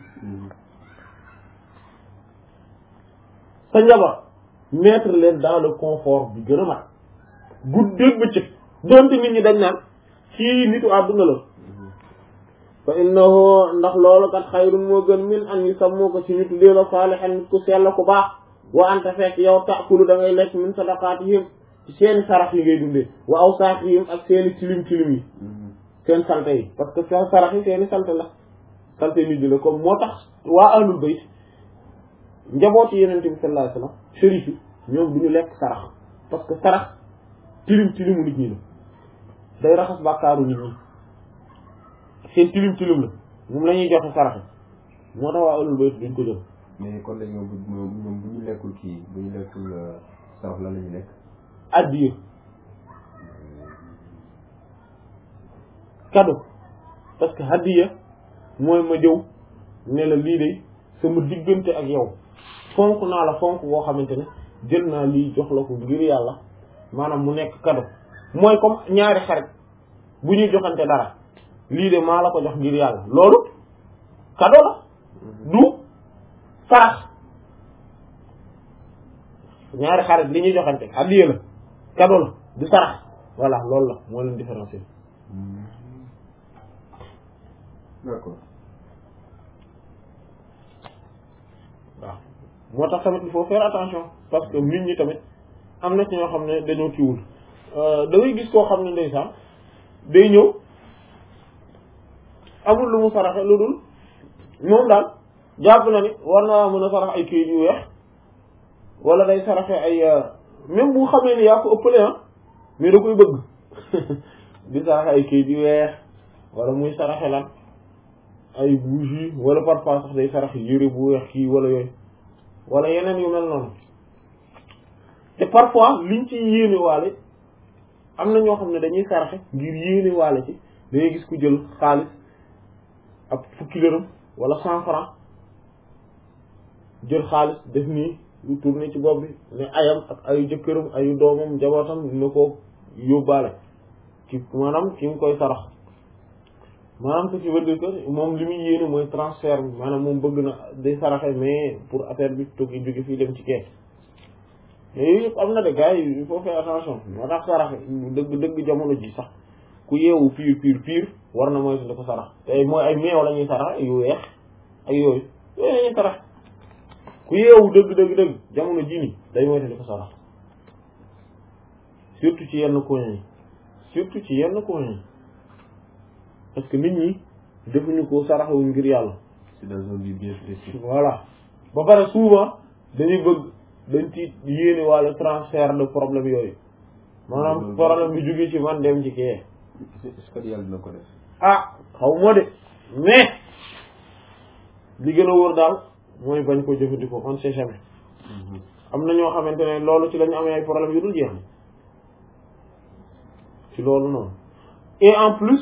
sa njaboot mettre leen dans le confort bi gën a mat guddeeg bëccëg donte nit ñi dañ naan kii nitu àdduna la fa innahu ndax loolu kat xayrun moo gën min an yi sammoo ko ci ñu tuddee la saalihan nit ku sell ku baax wa anta fekk yow taakulu da ngay lekk min sadaqaatihim ci seeni sarax yi ngay dundee wa awsaaqihim ak seeni tilim tilim yi seen salte yi parce que seen sarax yi seeni salte la salte nit ñi la comme moo tax waa ahlul bayt njabooti yenente bi sallallahu alayhi wasallam shérif yi ñoom du ñu lekk sarax parce que sarax tilim tilimu nit ñi la day raxas bàkkaaru nit ñi seen tilim tilim la moom la ñuy joxe sarax yi moo tax waa ahlul bayt duñ ko jël mais kon léegi ñoom bu ñoom bu ñu lekkul kii bu ñu lekkul sarax lan la ñu lekk addiya cadeau parce que hadiya mooy ma jëw ne la lii de sama diggante ak yow fonk naa la fonk boo xamante ne jël naa lii jox la ko ngir yàlla maanaam mu nekk cadeau mooy comme ñaari xarit bu ñuy joxante dara lii de maa la ko jox ngir yàlla loolu cadeau la du sarax ñaari xarit li ñuy joxante hadiya la cadeau la du sarax voilà loolu la moo leen différencier d'accord waaw moo tax tamit il faut faire attention parce que nit ñi tamit am na ci ñoo xam ne dañoo kiiwul da ngay gis koo xam ne ndeysaan day ñëw amul lu mu saraxe lu dul moom daal jàpp na ni war naa mën a sarax ay kayit yu weex wala day saraxe ay même bu xamee ni yaa ko ëppale ah mais da koy bëgg di saraxe ay kayit yu weex wala muy saraxe lan ay bougie wala parfois sax day saraxe yére bu weex kii wala yooyu wala yeneen yu mel noonu te parfois liñ ci yéene waale am na ñoo xam ne dañuy saraxe ngir yéene waale ci dangay gis ku jël xaalis ab fukki dërëm wala cent franc jël xaalis def nii lu tourné ci bopp bi ne ayam ak ayu jëkkëram ayu doomam njabootam na ko yóbbaale ki maanaam ki mu koy sarax maanaam ce qui veut dire que moom li muy yéene mooy transfert bi maanaam moom bëgg na day saraxe mais pour affaire bi togi jóge fii dem ci kees mais yooyu yëpp am na de gars yi il faut faire attention moo tax saraxe dëgg dëgg jamono ji sax ku yeewu piir piir piir war na mooy da ko sarax te mooy ay meew la ñuy sarax yu weex ak yooyu yooyu la ñuy sarax ku yeewu dëgg dëgg dëgg jamono ji ni day mooy da ko sarax surtout ci yenn coin yi surtout ci yenn coin yi parce que nit ñi defuñu ko saraxewuñ ngir yàlla c'est dans un but bien précis voilà ba pare souvent dañuy bëgg dañ ci yéene wàlla transfert de problème yooyu maanaam problème bi jógee ci man dem ci kee est-ce que yàlla dina ko def ah xaw moo de mais li gën a wóor daal mooy bañ ko jëfandikoo on sait jamais am na ñoo xamante ne loolu ci lañu amee ay problème yu dul jeex ci loolu noonu et en plus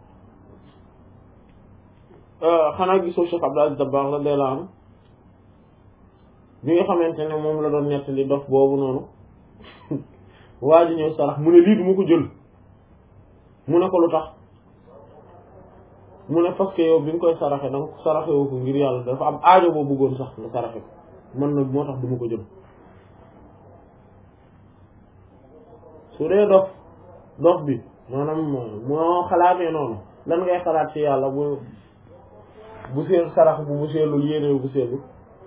xanaa gisoo Cheikh Abdou Aziz Dabakh la deela am bi nga xamante ne moom la doon nettali dof boobu noonu waa ji ñëw sarax mu ne lii du ma ko jël mu ne ko lu tax mu ne parce que yow bi nga koy saraxe danga ko saraxe woo ko ngir yàlla dafa am aajo boo bëggoon sax nga saraxe ko man nag moo tax du ma ko jël su dee dof dof bi maanaam moo xalaatee noonu lan ngay xalaat ci yàlla bu bu seen sarax bu bu seelul yéene bu seelul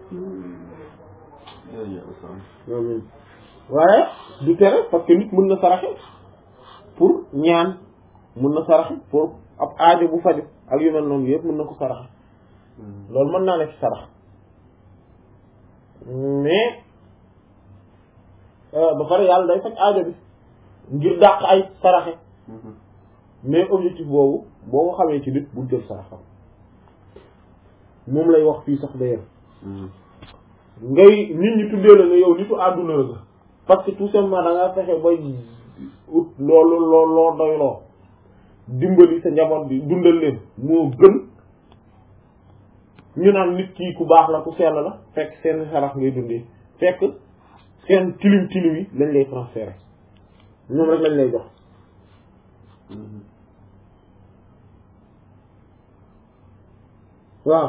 waaye du tere parce que nit mën na saraxe pour ñaan mën na saraxe pour ab aajo bu faju ak yu mel noonu yëpp mën na ko saraxe loolu mën naa nekk sarax mais ba pare yàlla day faj aajo bi ngir dàq ay saraxe mais objectif boobu boo ko xamee ci nit bu jël saraxam moom lay wax fii sax d'ailleurs ngay nit ñi tuddee la ne yow nitu àdduna la parce que tout simplement da ngaa fexe bay ut loolu loo loo doy loo dimbali sa njaboot bi dundal leen moo gën ñu naan nit kii ku baax la ku sell la fekk seen sarax ngay dundee fekk seen tilim tilim yi lañ lay transférer ñoom rek lañ lay jox waaw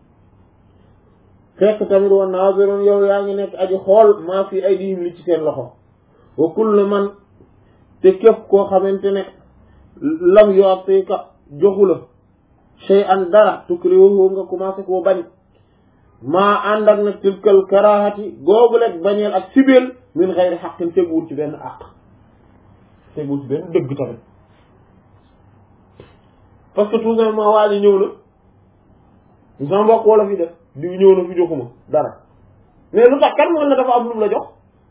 fekk tamit wa naazirun yow yaa ngi nekk aji xool maa fi aydihim li ci seen loxo wa kullu man te képp koo xamante ne lam yu'tika joxu la shay'an dara tukrihuhu nga commencé koo bañ maa ànd ak nag tilkal karahati googu lekk bañeel ak sibeel min xayri xaqin teguwul ci benn àq teguwul ci benn dëgg tamit parce que tout simplement waa ji ñëw na sama mbokk wala fi def di ñëw na fi joxuma dara mais lu tax kan moom na dafa am lu mu la jox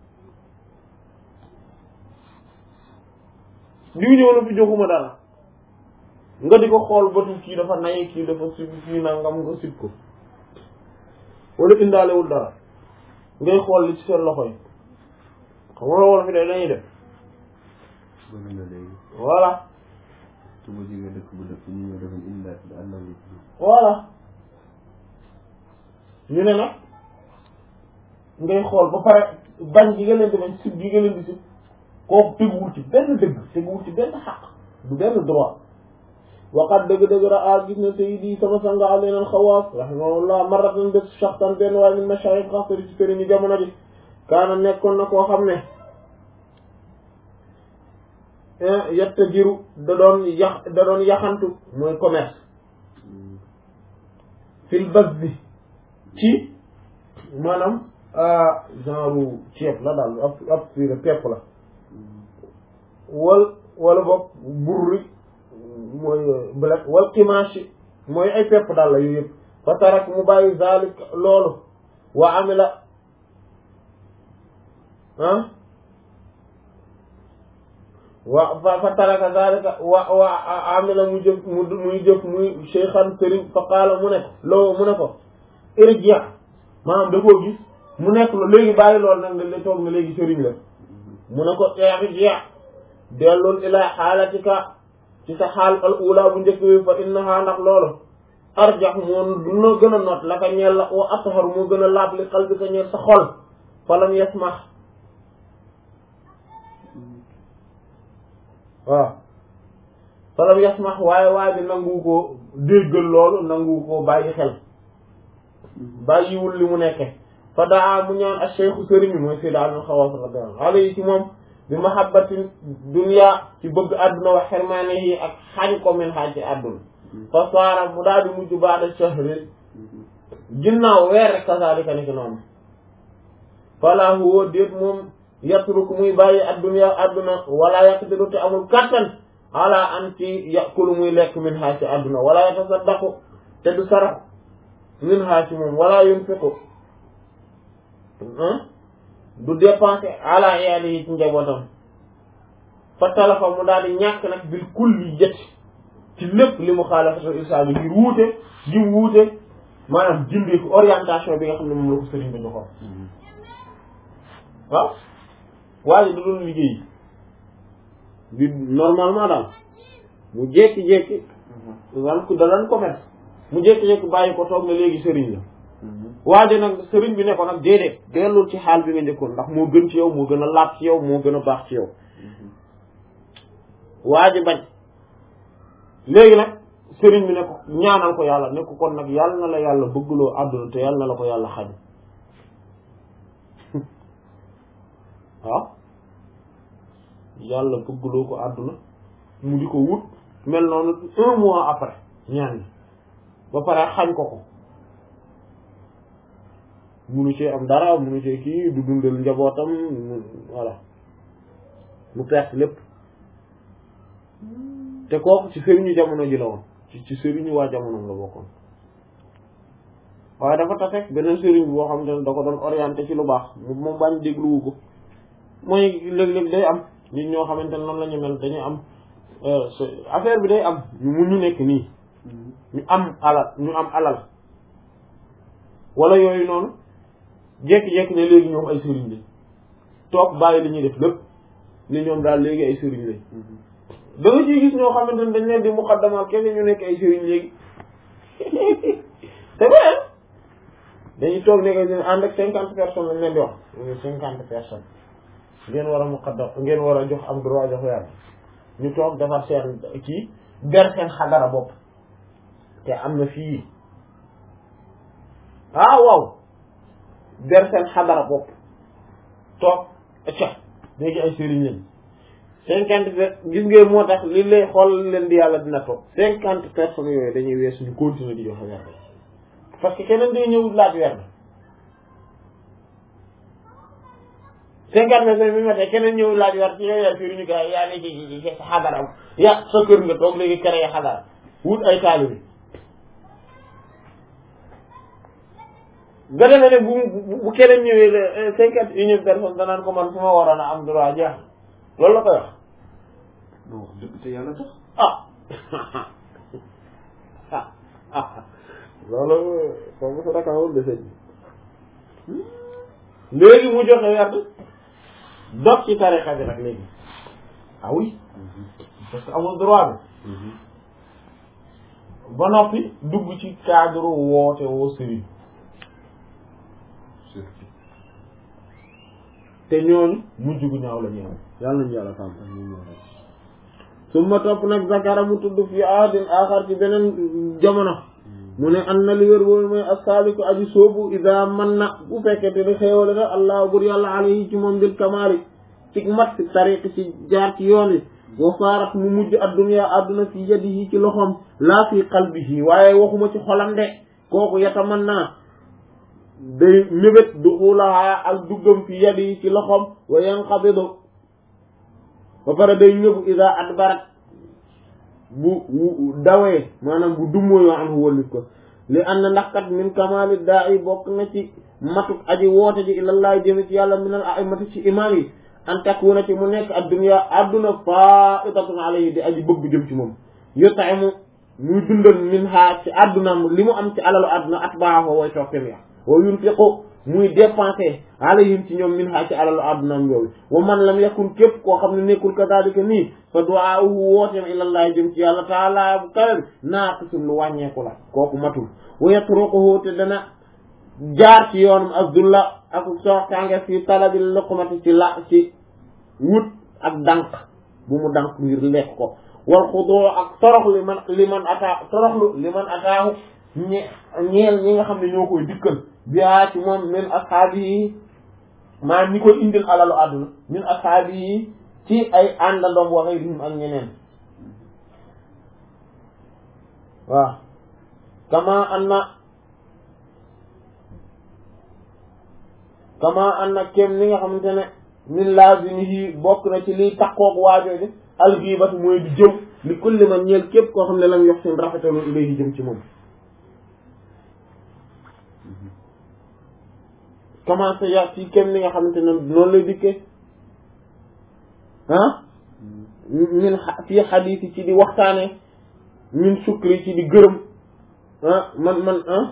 diw ñëw na fi joxuma dara nga di ko xool batu kii dafa nay kii dafa sib kii nangam nga sib ko wala indaalewul dara ngay xool li ci seen loxo yi xam nga loolu fi de dañuy def bëri na léegi voilà su ma jógee dëkk bu dëkk ñu ñëw defañ indaat bi àndal li ci voilà ñu ne nag ngay xool ba pare bañ gi nga leen di bañ sib gi nga leen di sib kooku teguwul ci benn dëgg teguwul ci benn xaq du benn droit waqat dëgg-dëgg ra a gis na sayyidi sama sanga alayna al-Xawaas rahimahullah marratan bés shaxsan benn waaye min mashaayix xasari ci sëriñ yi jamono ji kaana nekkoon na koo xam ne yetta jiru da doon yax da doon yaxantu mooy commerce fil bas bi ci maanaam genre ceeb la daal ab ab fiire pepp la wal wala boog burri mooy blé wal kimaashi mooy ay pepp daal la yooyu yëpp fa tarak mu bàyyi zalik loolu wa amila ah wa fa fa taraka zalika wa wa amila mu jëf mu muy jëf muy cheikhan sëriñ fa qaala mu ne ko loo mu ne ko irji' maanaam da koo gis mu nekk la léegi bàyyi loolu nag la toog na léegi sëriñ la mu ne ko irji' dellul ila xaalatika ci sa xaal al ula bu njëkk bi fa innaha ndax loolu arjax moo duna gën a noot la ka ñeel la wa athar moo gën a laab li qalbi ka ñeel sa xol falam yasmax waaw falam yasmax waaye waaye bi nangu ko déggal loolu nangu ko bàyyi xel bàyyiwul li mu nekke fa daa mu ñaan ak cheikhu sëriñ bi mooy Seydi Aliou Xawaas radiyallahu alayhi ci moom bi mahabbatin dunya ci bëgg àdduna wa xirmaanihi ak xañ ko min xaaj ci àdduna fa saara mu daal di mujj baada shahri ginnaaw weer rek kasaalika ni ki noonu fala huwa déet moom yatruku muy bàyyi addunya àdduna wala yaqdiru te amul kattan ala an ci yakulu muy lekk min xaaj ci àdduna wala yatasaddaqu te du sarax min xaaj ci moom wala yunfiqu du dépenser ala iyaali yi ci njabootam fa talafa mu daal di ñàkk nag bil kulli jët ci lépp li mu xaalafatul islam yi ngir wuute gi mu wuute maanaam jindee ko orientation bi nga xam ne moom la ko sëriñ ba joxoon waaw waaye da doon liggéey bi normalement daal mu jékki-jékki wan ku da daan commerce mu jékki-jékki bàyyi ko toog na léegi sëriñ la waaye nag sëriñ bi ne ko nag déedéet dellul ci xaal bi nga njëkkoon ndax moo gën ci yow moo gën a laab ci yow moo gën a baax ci yow waa ji bañ léegi nag sëriñ bi ne ko ñaanal ko yàlla ne ko kon nag yàlla na la yàlla bëggloo àdduna te yàlla na la ko yàlla xañ waaw yàlla bëggloo ko àdduna mu di ko wut mel noonu un mois après ñaan ba pare xañ ko ko munu cee am dara munu cee kii du dundal njabootam mu voilà mu perte lépp te kooku ci sëriñu jamono ji la woon ci ci sëriñu waa jamonoom la bokkoon waaye dafa tafek beneen sëriñ boo xam ne da ko doon orienté ci lu baax moom bañ dégluwu ko mooy léeg-léeg day am nit ñoo xamante ne noonu la ñu mel dañuy am affaire bi day am mu ñu nekk nii ñu am alal ñu am alal wala yooyu noonu jékki-jékki ne léegi ñoom ay sëriñ lañ toog bàyyi li ñuy def lépp ni ñoom daal léegi ay sëriñ lañ da nga ciy gis ñoo xamante ne dañ leen di muqaddamal kese ñu nekk ay sëriñ léegi c'est vrai dañuy toog nekk ñu ànd ak cinquante personnes lañ leen di wax ñu cinquante personnes ngeen war a muqaddam ngeen war a jox am droit jox yàlla ñu toog defar seen kii ber seen xadara bopp te am na fii ah waaw ber seen xadara bopp toog ca léegi ay sëriñ lañ cinquante gis ngeen moo tax li lay xool leen di yàlla dina toog cinquante personnes yooyu dañuy weesu ñu continuer di joxe weer parce que keneen day ñëw laaj werd cinquante mètres bi ma tey keneen ñëw laaj werd ci yow yaa firi ñu gars yaa ne ci ci ci xadaram ya sa kër nga toog léegi kere ya xadar wut ay taali bi nga demee ne bu bu keneen ñëwee cinquante unième personne danaan ko man fu ma waroon a am droit jeex loolu la koy wax non wax dëgg te yàlla tax ah ah ah loolu foofu su rakawul de sëñ léegi mu joxe werd dog ci tarixa bi nag léegi ah oui parce que amul droit bi ba noppi dugg ci cadre woote woo sëriñ surtout te ñooñu mujj gu ñaaw la ñu am yàlla nañu yàlla sàmm summa topp nag zakara mu tudd fi aadin axar ci beneen jamono mu ne an na li wér boobu mooy assaaliku aji soobu ida man na bu fekkente ni xéewale na allah bur yàlla alayhi ci moom bil kamaali ci mat ci tariq ci jaar ci yoon wi wa saarat mu mujj adduna adduna fi yadihi ci loxoom laa fi qalbihi waaye waxuma ci xolam de kooku yataman naa day mébét duxulaha ak duggam fi yadihi ci loxoom wa yanqabidu ba pare day ñëbu ida adbarat bu dawee maanaam bu dummóoyoo an wóllif ko li an na ndax kat min kamali daa i bokk na ci matuk aji woote ji ilallaah jëme ci yàlla minal aimati ci imaam yi an takuna ci mu nekk adduna adduna faitatun alayhi di aji bëgg jëm ci moom yutaimu muy dundal min ha ci addunaam li mu am ci alalu adduna atbaahu way toppem ya wa yunfiqu muy dépensé alayhim ci ñoom min ha ci alalu addunaam yooyu wa man lam yakun képp koo xam ne nekkul kadalika nii fa du'aa'uhu wooteem ilallaah jëm ci yàlla taala bu kawe naaqisun lu wàññeeku la kooku matul wa yatrukuhu te dana jaar ci yoonum azdulla ak soxtaange fi talabil luqmati ci la ci wut ak dànq bu mu dànq ngir lekk ko wal xudoo ak torox li man li man ataa toroxlu li man ataahu ñe ñeel ñi nga xam ne ñoo koy dikkal biyaa ci moom min ashaabi yi maa ñi koy indil alalu àdduna min ashaabi yi ci ay àndandoom waxee rim ak ñeneen waaw kama anna kama anna kem ni nga xamante ne min lazimihi bokk na ci liy takkoog waajooju alxiibatu mooy di jëw li kulli man ñeel képp koo xam ne lam yox seen rafetalu ilayhi jëm ci moom commencé ya ci kem ni nga xamante ne noonu lay dikkee ah min fii xadiisi ci di waxtaane min sukri ci di gërëm ah man man ah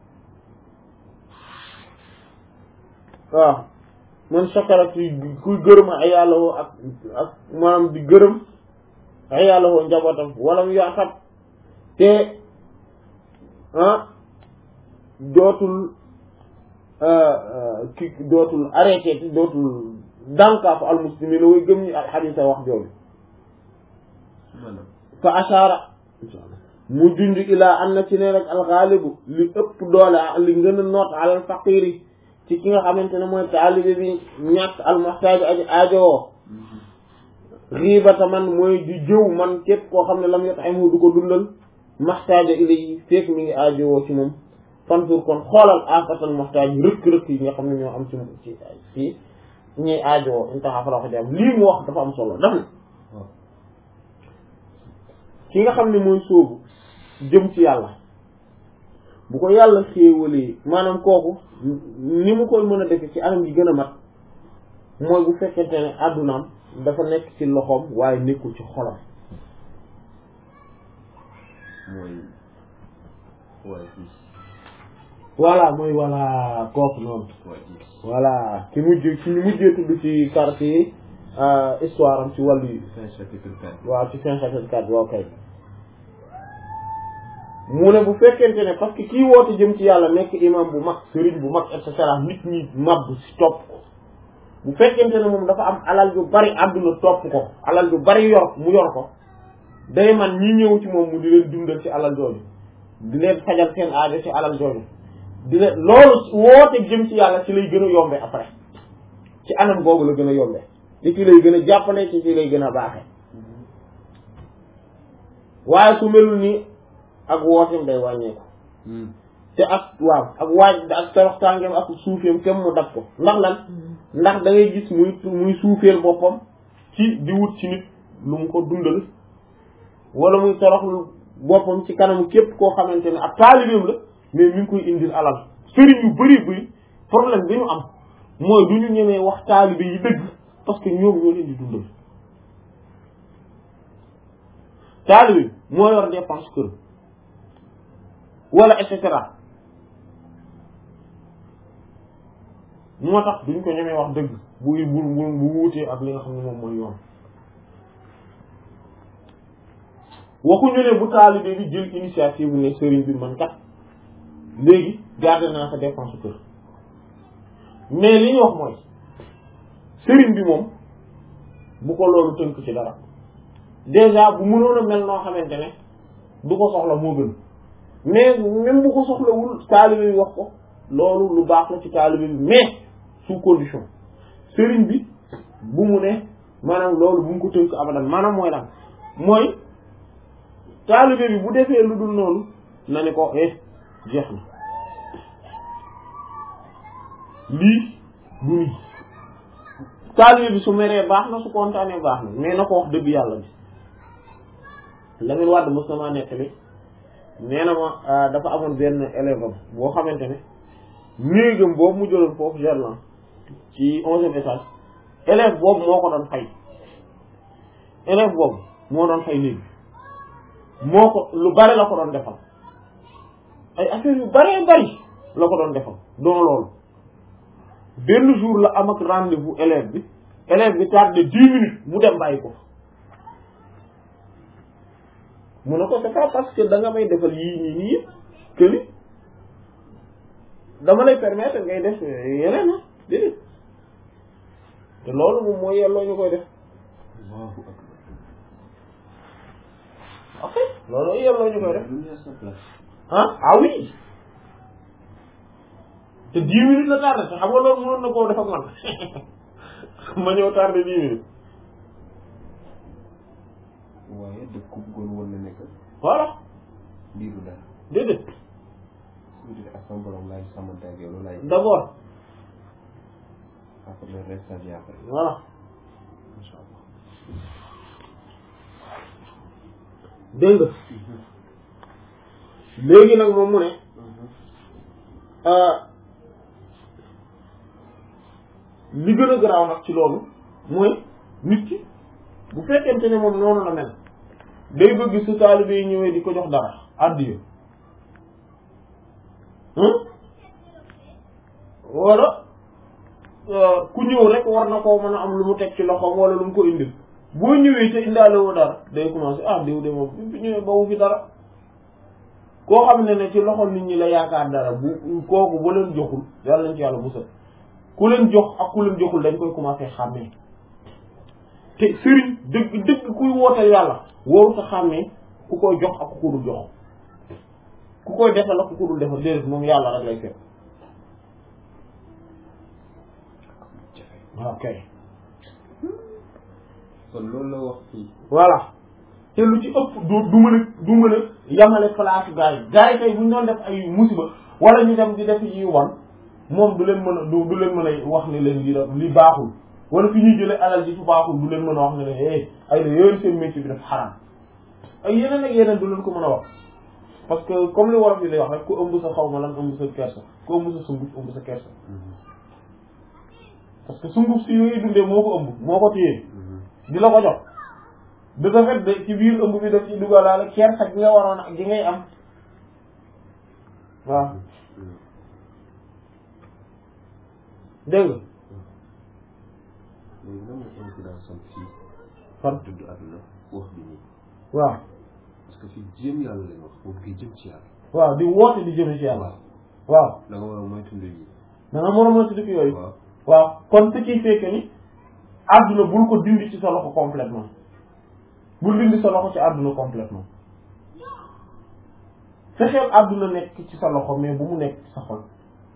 waaw man sakara ci kuy gërëm ay yàlla woo ak ak maanaam di gërëm ay yàlla woo njabootam wala mu yaaxat te ah dootul ki dootul arrêté te dootul dànkaafu almuslimina way gëm ñi alxadisa wax jooju maanaam fa ashaara mu junj ilaa am na ci ne rek alxaalibu li ëpp doole li gën a noot alal faqiri ci ki nga xamante ne mooy taalibe bi ñàkk almuxtaaju aji aajowoo xiibata man mooy di jëw man képp koo xam ne lam yot ay mu du ko dundal maxtaaja ilay fekk mi ngi aajowoo ci moom fantur kon xoolal afatal muxtaaj rëkk-rëkk yi nga xam ne ñoo am ci ci ci ñuy aajowoo intaxa fa la ko jam lii mu wax dafa am solo daf ne waaw ki nga xam ne mooy sóobu jëm ci yàlla bu ko yàlla xéewalee maanaam kooku ni mu koy mën a defe ci anam gi gën a mat mooy bu fekkente ne àddunaam dafa nekk ci loxoom waaye nekkul ci xolam mooy waaye fii voilà mooy voilà kooku noonu waaye fii voilà ki mujj ki ñu mujjee tudd ci quartier histoire am ci wàllu yi fin chapitre quatre waaw ci fin chapitre quatre waaw kay mu ne bu fekkente ne parce que kii woote jëm ci yàlla nekk imam bu mag sëriñ bu mag et cetera nit ñi màbb si topp ko bu fekkente ne moom dafa am alal yu bari àdduna topp ko alal yu bari yor mu yor ko day man ñi ñëw ci moom mu di leen dundal ci alal jooju di leen fajal seen aajo ci alal jooju di leen loolu woote jëm ci yàlla ci lay gën a yombe après ci anam googu la gën a yombe ci ci lay gën a jàppale ci ci lay gën a baaxe waaye su melul ni ak wooteem day wàññeeku te te ak waaw ak waaj ak toroxtaangeem ak suufeem kem mu dab ko ndax lan ndax da ngay gis muy muy suufeel boppam ci di wut ci nit lu mu ko dundal wala muy toroxlu boppam ci kanamu képp koo xamante ne ab taalibeem la mais mi ngi koy indil alal sëriñ yu bëri bëri problème bi ñu am mooy du ñu ñemee wax taalibe yi dëgg parce que ñoom ñoo leen di dundal taalibe moo yor dépense kër wala et cetera moo tax duñ ko ñemee wax dëgg bu bu bu bu wuutee ak li nga xam ne moom mooy yoon waxuñu ne bu taalibe bi jël initiative ne sëriñ bi man kat léegi garder naa sa dépense kër mais li ñu wax mooy sëriñ bi moom bu ko loolu tënk ci dara déjà bu mënoon a mel noo xamante ne du ko soxla moo gën mais même bu ko soxlawul taalibe bi wax ko loolu lu baax la ci taalibe bi mais sous condition sëriñ bi bu mu ne maanaam loolu bu mu ko tënk abadan maanaam mooy lan mooy taalibe bi bu defee lu dul noonu na ne ko eh jeex na lii du nii taalibe bi su meree baax na su kontaanee baax na mais na ko wax dëgg yàlla bi Lamine Wade mos na maa nettali nee na ma dafa amoon benn élève am boo xamante ne néegam boobu mu jëloon foofu Gerland ci onzième étage élève boobu moo ko doon fay élève boobu moo doon fay néeg moo ko lu bari la ko doon defal ay affaires yu baree bari la ko doon defal doon loolu benn jour la am ak rendez-vous élève bi élève bi tardé dix minutes mu dem bàyyi ko mu ne ko c'est pas parce que da nga may defal yii nii nii que ni dama lay permettre ngay def yeneen ah déedéet te loolu moom mooy yelloo ñu koy def Allahu akbar. ok loolu yelloo ñu koy def Lu ne à sa place. ah ah oui te dix minutes la tardé te xam nga loolu mënoon na koo def ak man ma ñëw tardé dix minutes waaye dëkk ku bëggoon woon na nekk voilà lii du dara. déedéet su dee ak sama borom laay sàmmante ak yow loolu laay. d'abord après le reste ça vient après. voilà Incha allah. dégg nga léegi nag moom mu ne li gën a garaaw nag ci loolu mooy nit ki bu fekkente ne moom noonu la mel day bëgg su taalibe yi ñëwee di ko jox dara addiya wala ku ñëw rek war na koo mën a am lu mu teg ci loxoom wala lu mu ko indil boo ñëwee te indaale woo dara day commencé ah diw de moom bi mu fi ñëwee bawu fi dara koo xam ne ne ci loxol nit ñi la yaakaar dara bu kooku ba leen joxul yàlla nañ ci yàlla musal ku leen jox ak ku leen joxul dañ koy commencé xàmmee te sëriñ dëgg dëgg kuy woote yàlla woowu sa xàmmee ku koy jox ak ku ko dul jox ku koy defal ak ku ko dul defal déedéet moom yàlla rek lay fekk waaw kay kon loolu la wax fii. voilà te lu ci ëpp du du mën a du mën a yamale place gars yi gars yi tey bu ñu doon def ay musiba wala ñu dem di def yi wan moom du leen mën a du du leen mën a wax ne leen li li baaxul wala fi ñuy jëlee alal ji fu baaxul du leen mën a wax ne leen eh ay la yooyu seen métier bi def xaram ay yeneen ak yeneen du leen ko mën a wax parce que comme li wolof yi lay wax rek ku ëmb sa xaw ma lan ëmb sa kersa ku ëmb sa sunguf ëmb sa kersa parce que sunguf si yooyu dundee moo ko ëmb moo ko téye di la ko jox de ce fait de ci biir ëmb bi daf ci dugalaale kersa gi nga waroon ak gi ngay am waaw dégg nga léegi lan mooy incidence am fii. fan dudd àdduna wax bi nii. waaw parce que fii jéem yàlla lañ wax moom kii jëm ci yàlla. waaw di woote di jëme ci yàlla waaw waaw da nga war a moytu mbir yi. da nga mën a moytu dëkk yooyu waaw waaw kon ce qui fait que ni àdduna bul ko dindi ci sa loxo complètement bul dindi sa loxo ci àdduna complètement fexeel àdduna nekk ci sa loxo mais bu mu nekk ci sa xol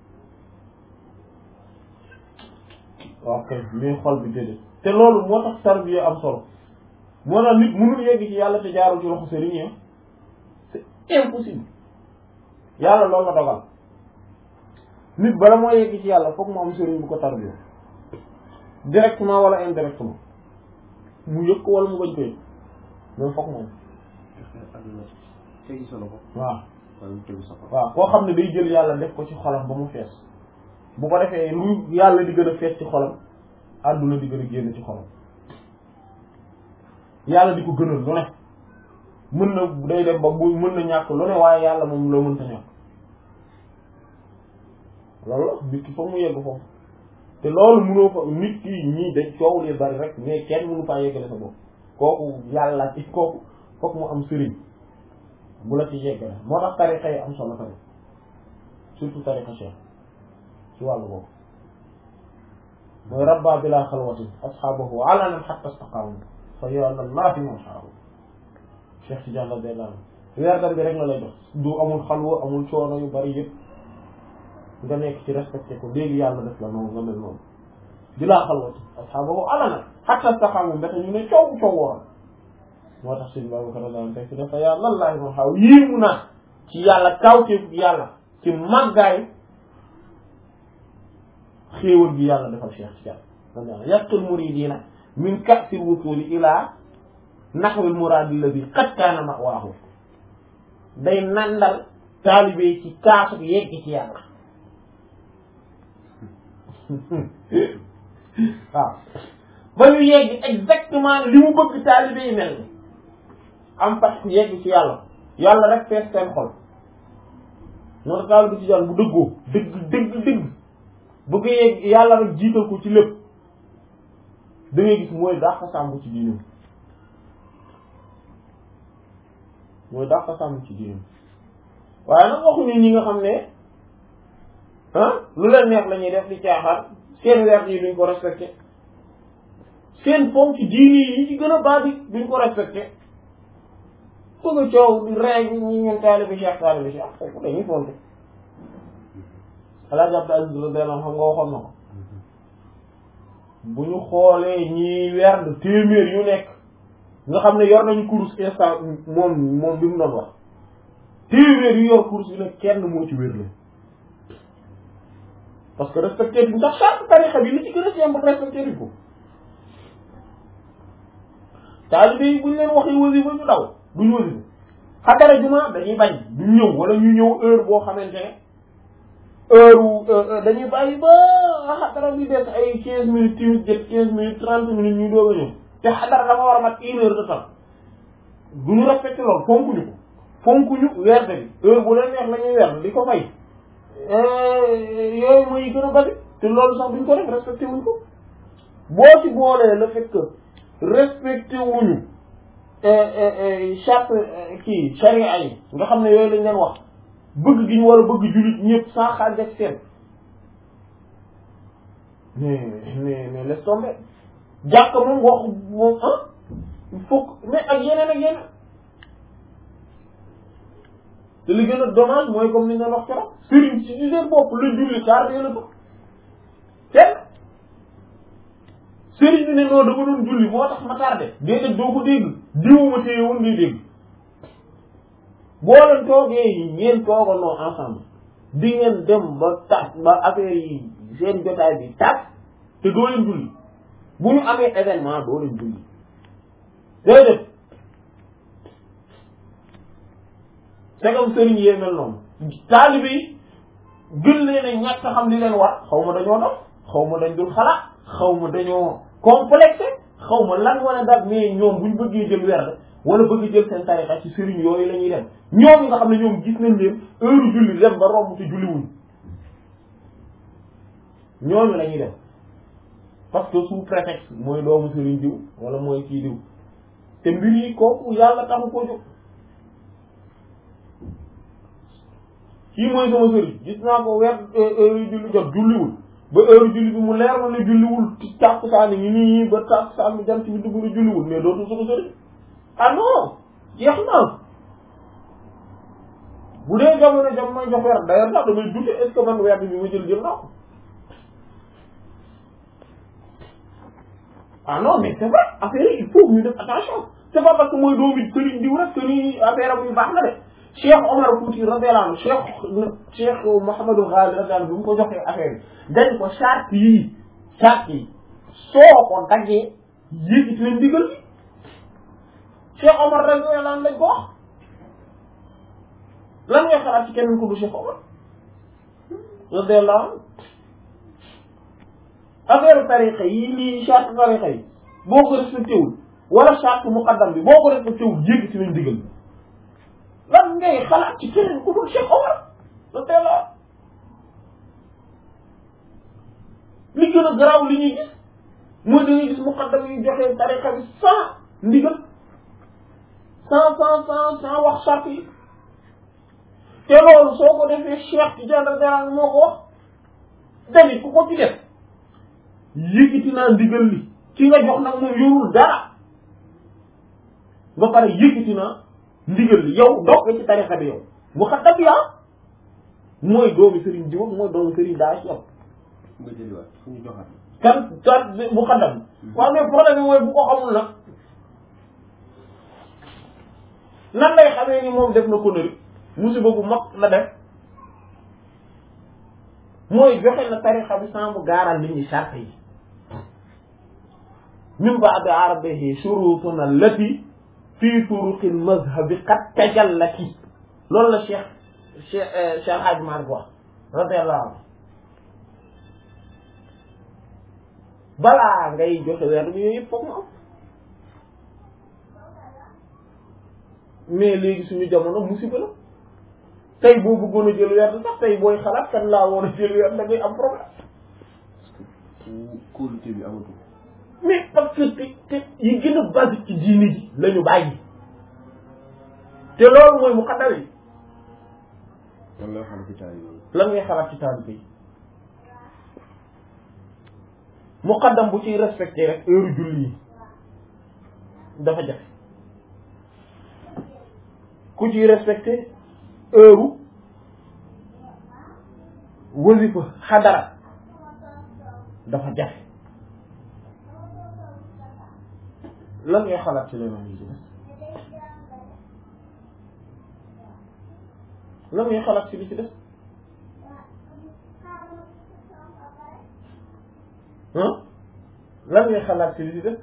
ok mais xol bi déedéet te loolu moo tax tarbiya am solo moo tax nit mënul yegg ci yàlla te jaarul ci loxo sëriñ yi c'est impossible yàlla loolu la dogal nit bala moo yegg ci yàlla foog mu am sëriñ bu ko tarbiya directement wala indirectement mu yëg ko wala mu bañ ko yëg mais foog moom tegi sa loxo waaw wala tegu sa xol waaw koo xam ne day jël yàlla def ko ci xolam ba mu fees bu ko defee lu yàlla di gën a fees ci xolam àdduna di gën a génn ci xolam yàlla di ko gënal lu ne mën na day dem ba bu mën na ñàkk lu ne waaye yàlla moom loo mënta ñàkk loolu la nit ki foog mu yegg foofu te loolu mënoo fa nit ki ñii dañ coow li bari rek mais kenn mënu faa yeggale sa bopp kooku yàlla ci kooku foog mu am sëriñ bu la ci yeggale moo tax tarixa yi am solo tamit surtout tarixa cheikh ci wàllu boobu mooy rabba bila xalwatin asxaabahu alanan xatta staqaamu fa yoon allahi man xaaru cheikh Tidiane la benn weer dam bi rek la lay dox du amul xalwa amul coono yu bari yëpp nga nekk ci respecté ko léegi yàlla def la noonu nga mel noonu bilaa xalwati asxaabahu alanan xatta staqaamu mbete ñu ne coow coow woon moo tax sëñ Babacar radiyallahu anhu dafa yaa lallaahi man xaw yéemu naa ci yàlla kawteef yàlla ci màggaay xéewal gi yàlla defal Cheikh Tidiane radiyallahu yaqul muridina min ka'sil wusuli ila naxwil muraadi alladi qad kaana ma'waahu day nandal taalibe ci kaasu yegg ci yàlla waaw ba ñu yegg exactement li mu bëgg taalibe yi mel ni am fat yegg ci yàlla yàlla rek fees seen xol moo tax taalibe ci jaan bu dëggoo dëgg dëgg dëgg bëgg yegg yàlla rek jiital ko ci lépp da ngay gis mooy dàq sàmm ci diinam mooy dàq sàmm ci diinam waaye nag waxuñu ñi nga xam ne ah lu leen neex la ñuy def di caaxaan seen weer yi duñ ko respecté seen fonk ci diini yi ci gën a baax duñ ko respecté bëgg a coow di rey ñi ñun taalibe Cheikh taalibe Cheikh foofu dañuy fonk Alaaji Abdou Aziz radiyallahu anhu xam nga waxoon na ko bu ñu xoolee ñi werd téeméer yu nekk nga xam ne yor nañu course instant moom moom bi mu doon wax téeméer yu yor course bi nag kenn moo ci wér la parce que respecté duñ sax charte tarixa bi li ci gën a simple respecté duñ ko taalibe yi buñ leen waxee wasifa ñu daw duñ wasifa xadara juma dañuy bañ duñ ñëw wala ñu ñëw heure boo xamante ne heure dañuy bàyyi ba xadara bi des ay quinze minutes timis jët quinze minutes trente minutes ñu doog a ñëw te xadara dafa war a mat une heure de temps duñu respecté loolu fonkuñu ko fonkuñu werde bi heure bu leen neex la ñuy werd di ko fay yooyu mooy gën a bari te loolu sax duñ ko def respecté wuñ ko boo ci boolee le fait que respecté wuñu charte kii charia yi nga xam ne yooyu lañ leen wax bëgg gi ñu war a bëgg jullit ñëpp sans xaaj ak seen mais mais mais laisse tomber jàkk moom wax moom ah il faut mais ak yeneen ak yeneen te li gën a dommage mooy comme ni nga wax keroog sëriñ si ci seen bopp la julli tardé la ko kenn sëriñ bi ne noonu dama doon julli moo tax ma tardé déedéet doo ko dégg diwu ma téye woon ngay dégg boo leen toogee yi ngeen toogandoo ensemble di ngeen dem ba tas ba affaire yi seen jotaay bi tas te doo leen julli bu ñu amee événement doo leen julli déedéet segam sëriñ yee mel noonu taalibe yi gën leen a ñàkk xam li leen war xaw ma dañoo dof xaw ma dañ dul xalaat xaw ma dañoo complexé xaw ma lan wala daal mais ñoom buñ bëggee jël werd wala bëgg jël seen tarixa ci sëriñ yooyu la ñuy dem ñoom nga xam ne ñoom gis nañ leen heure julli dem ba romb te julli wuñ ñooñu la ñuy dem parce que sous prétexte mooy doomu sëriñ diw wala mooy kii diw te mbir yi kooku yàlla taxu ko jóg kii mooy sama sëriñ gis naa ko weer heure yu julli jot julliwul ba heure julli bi mu leer ma ne julliwul ci tàkkusaan yi nii ba tàkkusaan bi jant bi dugg na julliwul mais dootul sama sëriñ ah non jeex na bu dee jamono jam may jox weer d'ailleurs sax damay dute est ce que man weer bi ma jël jël naa ko ah non mais c'est vrai affaire yi il faut ñu def attention c'est pas parce que mooy doomi sëriñ diw rek que ni affaire am yu baax na de Cheikh Omar Fouti radiyallahu anhu Cheikh Cheikh Mouhamadou Ghali radiyallahu anhu bi mu ko joxee affaire bi dañ ko charte yii charte yi soo ko daggee yéegit leen ndigal bi Cheikh Omar radiyallahu anhu lañ ko wax lan ngay xalaat ci keneen ko du Cheikh Omar radiyallahu anhu affaire tariqa yi nii charte tariqa yi boo ko respecté wul wala charte muqaddam bi boo ko respecté wul yéegit leen ndigal bi lan ngay xalaat ci keneen ku dul Cheikh Omar radiyallahu anhu li gën a garaaw li ñuy gis mooy dañuy gis muqaddam yi joxe tariqa bi sans ndigal sans sans sans sans wax charte yi te loolu soo ko defee Cheikh Tidiane radiyallahu anhu moo ko wax tamit ku ko ci def yëkkati naa ndigal li ci nga jox nag moom yorul dara ba pare yëkkati naa ndigal li yow dox nga ci tariqa bi yow muqaddam bi ah mooy doomi Serigne Diop mooy doomi Serigne daa ci yow nga jëliwaat fu ñu joxaat kan kan muqaddam waaw mais problème bi mooy bu ko xamul nag nan lay xamee ni moom def na connerie musiba bu mag la def mooy joxe na tariqa bi sans mu gaaral nit ñi charte yi min ba'di arabihi shurutuna allati fi turuqi mazhabi qad tajallati loolu la cheikh cheikh cheikh Hadj Malick wax radiyallahu anhu balaa ngay joxe weer bi yooyu yëpp foog mu am mais léegi suñu jamono musiba la tey boo bëggoon a jël weer sax tey booy xalaat kan laa woon a jël weer da ngay am problème ku kóolute bi amatul mais parce que te te yi gën a basique ci diini ji la ñu bàyyi te loolu mooy muqaddam yi lan lay xam ci taal yooyu lan ngay xalaat ci taalibe yi muqaddam bu ciy respecté rek heure julli yi dafa jafe ku ciy respecté heure wasifa xadara dafa jafe lan ngay xalaat ci leneen yi ci des lan ngay xalaat ci li ci des ah lan ngay xalaat ci li ci des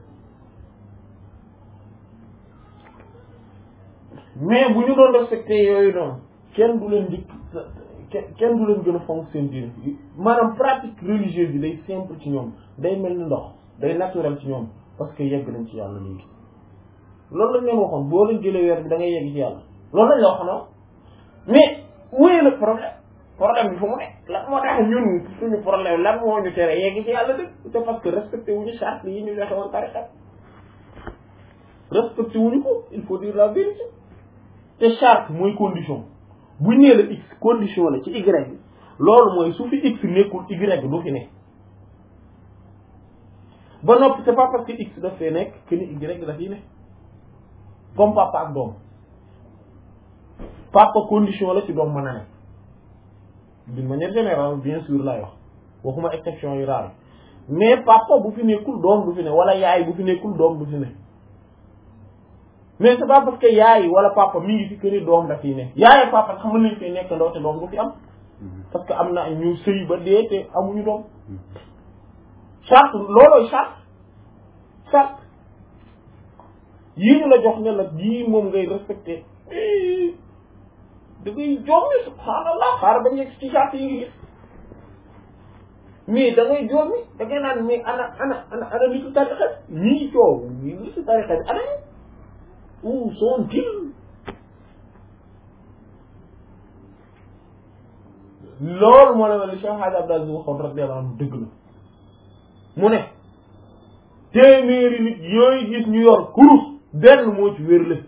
mais bu ñu doon respecté yooyu noonu kenn du leen dikk kenn du leen gën a fonk seen diine maanaam pratique religieuse bi day simple ci ñoom day mel ni ndox day naturel ci ñoom parce que yegg nañ ci yàlla léegi loolu lañ leen waxoon boo leen jëlee weer bi da ngay yegg ci yàlla loolu lañ la waxoon mais wéy la problème problème bi fu mu ne lan moo tax ñun suñu problème lan moo ñu tere yegg ci yàlla dëgg c'est parce que respecté wuñu charte yi ñu joxe woon tariqa respecté wuñu ko il faut dire la vérité te charte mooy condition bu nee la x condition la ci y bi loolu mooy su fi x nekkul y du fi ne ba noppi c'est pas parce que x daf fee nekk que ni y daf yi ne comme papa ak doom papa condition la ci doom mën a ne d'une manière générale bien sûr lay wax waxuma exception yu rare mais papa bu fi nekkul doom du fi ne wala yaay bu fi nekkul doom du fi ne mais c'est pas parce que yaay wala papa mi ngi fi que ni doom daf yi ne yaay ak papa xam nañ fi nekk ndoo te doom du fi am parce que am na ñu sëy ba dee te amuñu doom charte loolooy charte charte yii ñu la jox ne la yii moom ngay respecté da ngay jommi subhaanallah xaaral ba njëkk ci charte yi ngi gis mais da ngay jommi da ngay naan mais ana ana ana ana nitu tarixa ñii coow ñii nitu tarixa bi ana où sont-ils loolu moo la mel ni Cheikh Hadj Abdou Aziz waxoon radiyallahu anhu dëgg la mu ne téeméeri nit yooyu gis ñu yor kurus benn moo ci wérle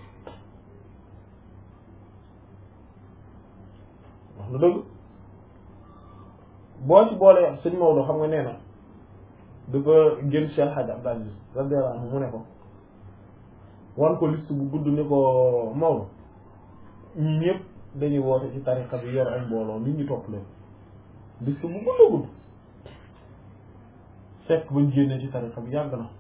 wax na dëgg boo ci boole sëñ Maodo xam nga nee na dafa gën Cheikh Hadj Abdou Aziz radiyallahu anhu mu ne ko wan ko liste bu gudd ni ko Maodo ñi ñëpp dañuy woote ci tariqa bi yor ay mbooloo nit ñi topp leen liste bu gudd a gudd fekk bañ génnee ci tariqa bi yàgg na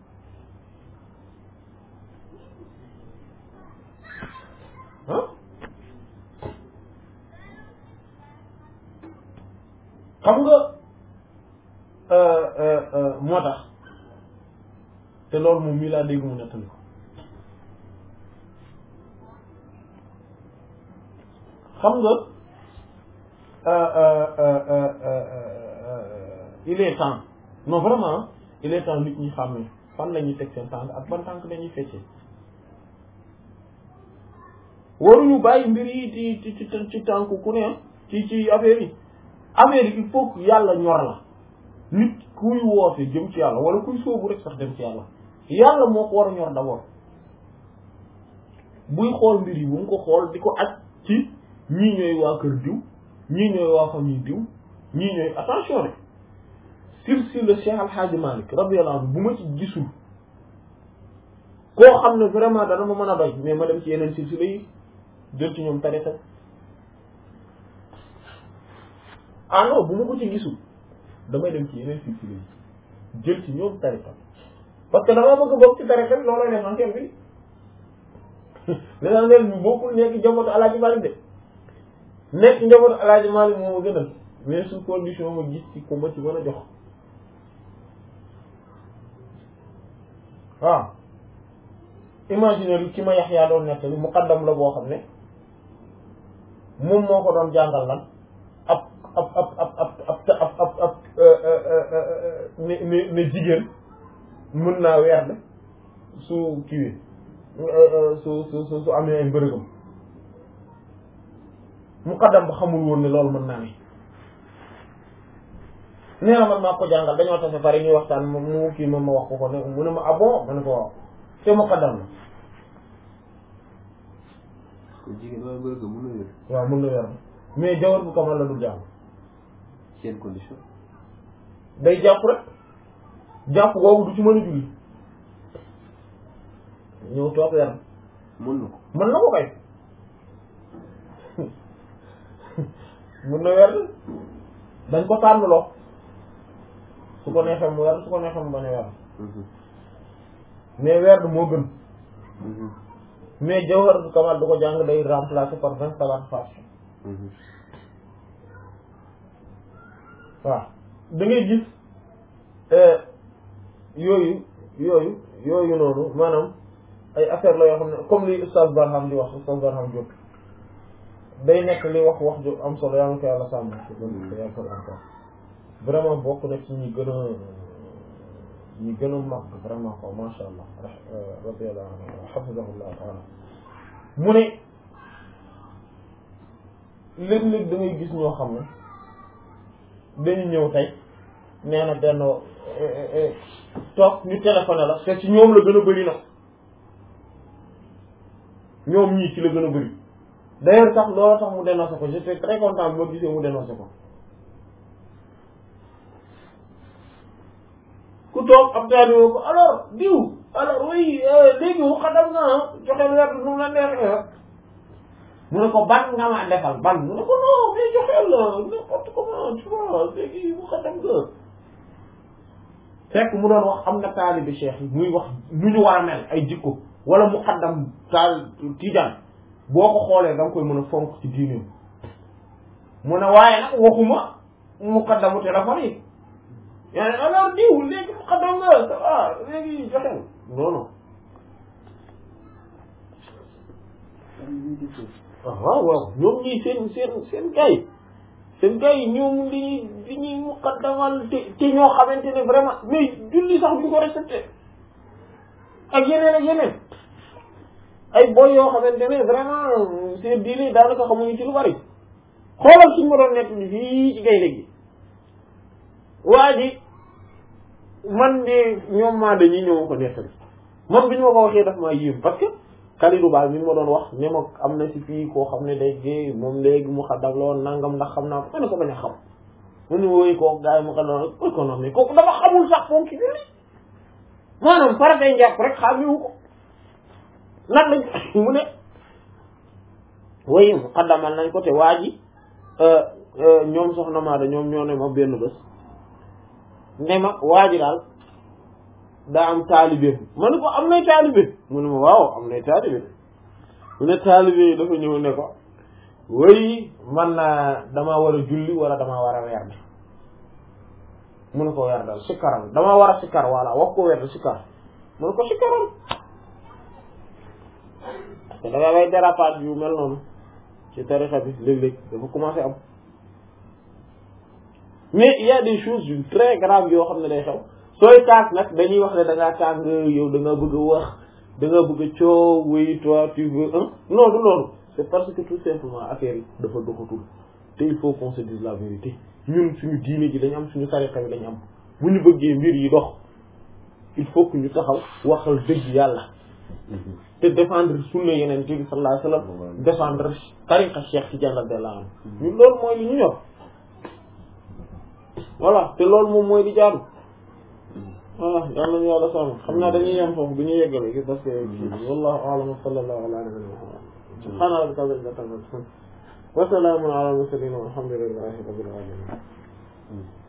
ah xam nga moo tax te loolu moom mii laa dégg mu nettali ko xam nga il est temps non vraiment il est temps nit ñi xam ne fan la ñuy teg seen tànk ak ban tànk dañuy feccee waruñu bàyyi mbir yi ci ci ci ci tànk ku ne ci ci affaire yi affaire yi il faut que yàlla ñor la nit kuy woote jëm ci yàlla wala kuy sóobu rek sax dem ci yàlla yàlla moo ko war a ñor d'abord buy xool mbir yi bu mu ko xool di ko aj ci ñii ñooy waa kër diw ñii ñooy waa famille diw ñii ñooy attention rek silsila Cheikh Al Hadj Malick radiyallahu anhu bu ma ci gisul koo xam ne vraiment dana ma mën a doy mais ma dem ci yeneen silsila yi jël ci ñoom tariqa ah non bu ma ko ci gisul damay dem ci yeneen silsila yi jël ci ñoom tariqa parce que dama bëgg bokk ci tariqa bi looloo l'essentiel bi l'essentiel bi bokkul nekk njabootu Alaaji Malick de nekk njabootu Alaaji Malick moo ma gënal mais sous condition ma gis ci ko ma ci mën a jox waaw imaginer ki ma Yaxya doon nettali muqaddam la boo xam ne moom moo ko doon jàngal lan ab ab ab ab ab ab ab ab ne ne ne jigéen mën naa weer su kiiwee su su su su amee ay mbërëgam muqaddam ba xamul woon ne loolu mën naa ne nee na man maa ko jàngal dañoo tase pare ñuy waxtaan mu kii moom ma wax ko ko ne mu ne ma ah bon ma ne ko waaw te muqaddam la kon jigéen waaye mbërëg mën na wér waaw mën na weer mais jawar bu kamal la dul jàng seen condition day jàpp rek jàpp googu du ci mën a julli ñëw toog weer mën na ko mën na ko kay mën na weer dañ ko tànnloo su ko neexee mu weer su ko neexee mu bañ a weer mais weer moo gën mais jawhar bu kamal du ko jàng day remplacer par vingt salat fatiha waaw da ngay gis yooyu yooyu yooyu noonu maanaam ay affaire la yoo xam ne comme li Oustaz Barham di wax Oustaz Barham Diop day nekk li wax wax ju am solo yaa ngi ko yàlla sàmm ci gën yaa ko encore vraiment bokk na ci ñi gën a ñi gën a mag vraiment ko masha Allah radiyallahu anhu hafizahullah taala mu ne léeg-léeg da ngay gis ñoo xam ne dañu ñëw tey nee na benn toog ñu téléphoné la te ci ñoom la gën a bëri nag ñoom ñii ci la gën a bëri d'ailleurs sax loolu tax mu dénoncé ko j'étais très content bi ma gisee mu dénoncé ko ku toog ab taali woo ko alors diw alors oui léegi wu xadam nga joxe weer nu mu la neexee mu ne ko ban nga ma defal ban mu ne ko non mais joxeel la n'importe comment tu vois léegi wu xadam nga fekk mu doon wax am na taalibi cheikh yi muy wax nu ñu war a mel ay jikko wala mu xaddam taal tijaan boo ko xoolee da nga koy mën a fonk ci diineem mu ne waaye nag waxuma mu xaddamu téléphone yi yaa ne alors diw léegi mu xaddam nga ça va léegi joxeel non non waaw waaw ñoom ñii seen seen seen gay seen gars yi ñoom li ñuy li ñuy muqaddamal te te ñoo xamante ne vraiment mais julli sax duñ ko respecté ak yeneen ak yeneen ay boy yoo xamante ne vraiment seen diine daanaka xamuñu ci lu bari xoolal suñ ma doon nekk ni fii ci gaynde gi waa ji man de ñoom maa dañuy ñëw ko nettali man bi ñu ma ko waxee daf maa yéem parce que Kalidou Ba mi ma doon wax ne ma am na ci fii koo xam ne day géey moom léegi mu xaddam la woon nangam ndax xam naa ko ma ne ko bañ a xam mu ne wooyu kooku gars yi mu xaddam rek koy ko nox ne kooku dafa xamul sax moom ci julli maanaam faratay njàpp rek xaamiwu ko nag lañ mu ne woyu mu xaddamal nañ ko te waa ji ñoom soxna Maada ñoom ñoo ne ma benn bés ne ma waa ji daal daa am taalibe ma ne ko am nay taalibe mu ne ma waaw am nay taalibe mu ne taalibe yi dafa ñëw ne ko woy man naa damaa war a julli wala damaa war a weer bi mu ne ko werdal sikkaral dama war a sikkar voilà wax ko werdal sikkar mu ne ko sikkaral parce que da nga lay dérapage yu mel noonu ci tarixa bi léeg-léeg dafa commencé am mais il y a des choses yu très graves yoo xam ne day xew sooy kaas nag dañuy wax ne da ngaa tàng yow da nga bëgg a wax da nga bëgg a coow oui toi tu veux un non du loolu c'est parce que tout simplement affaire yi dafa doxatul te il faut qu'on se dise la vérité ñun suñu diine ji dañu am suñu tarixa bi dañu am bu ñu bëggee mbir yi dox il faut que ñu taxaw waxal dëgg yàlla te défendre sunna yeneen bi sallallahu alayhi wasallam défendre tariqa Cheikh Tidiane radiyallahu anhu ñun loolu mooy li ñu ñor voilà te loolu moom mooy di jaadu voilà yal nañu yàlla sàmm xam naa dañuy yem foofu du ñu yeggale gi parce que kii wallahu a'lam wa sallallahu ala nabiyyina muhammad subhana rabbika rabbil izzati amma yasifun wa salamun ala al mursalin walhamdulillahi rabbil alamin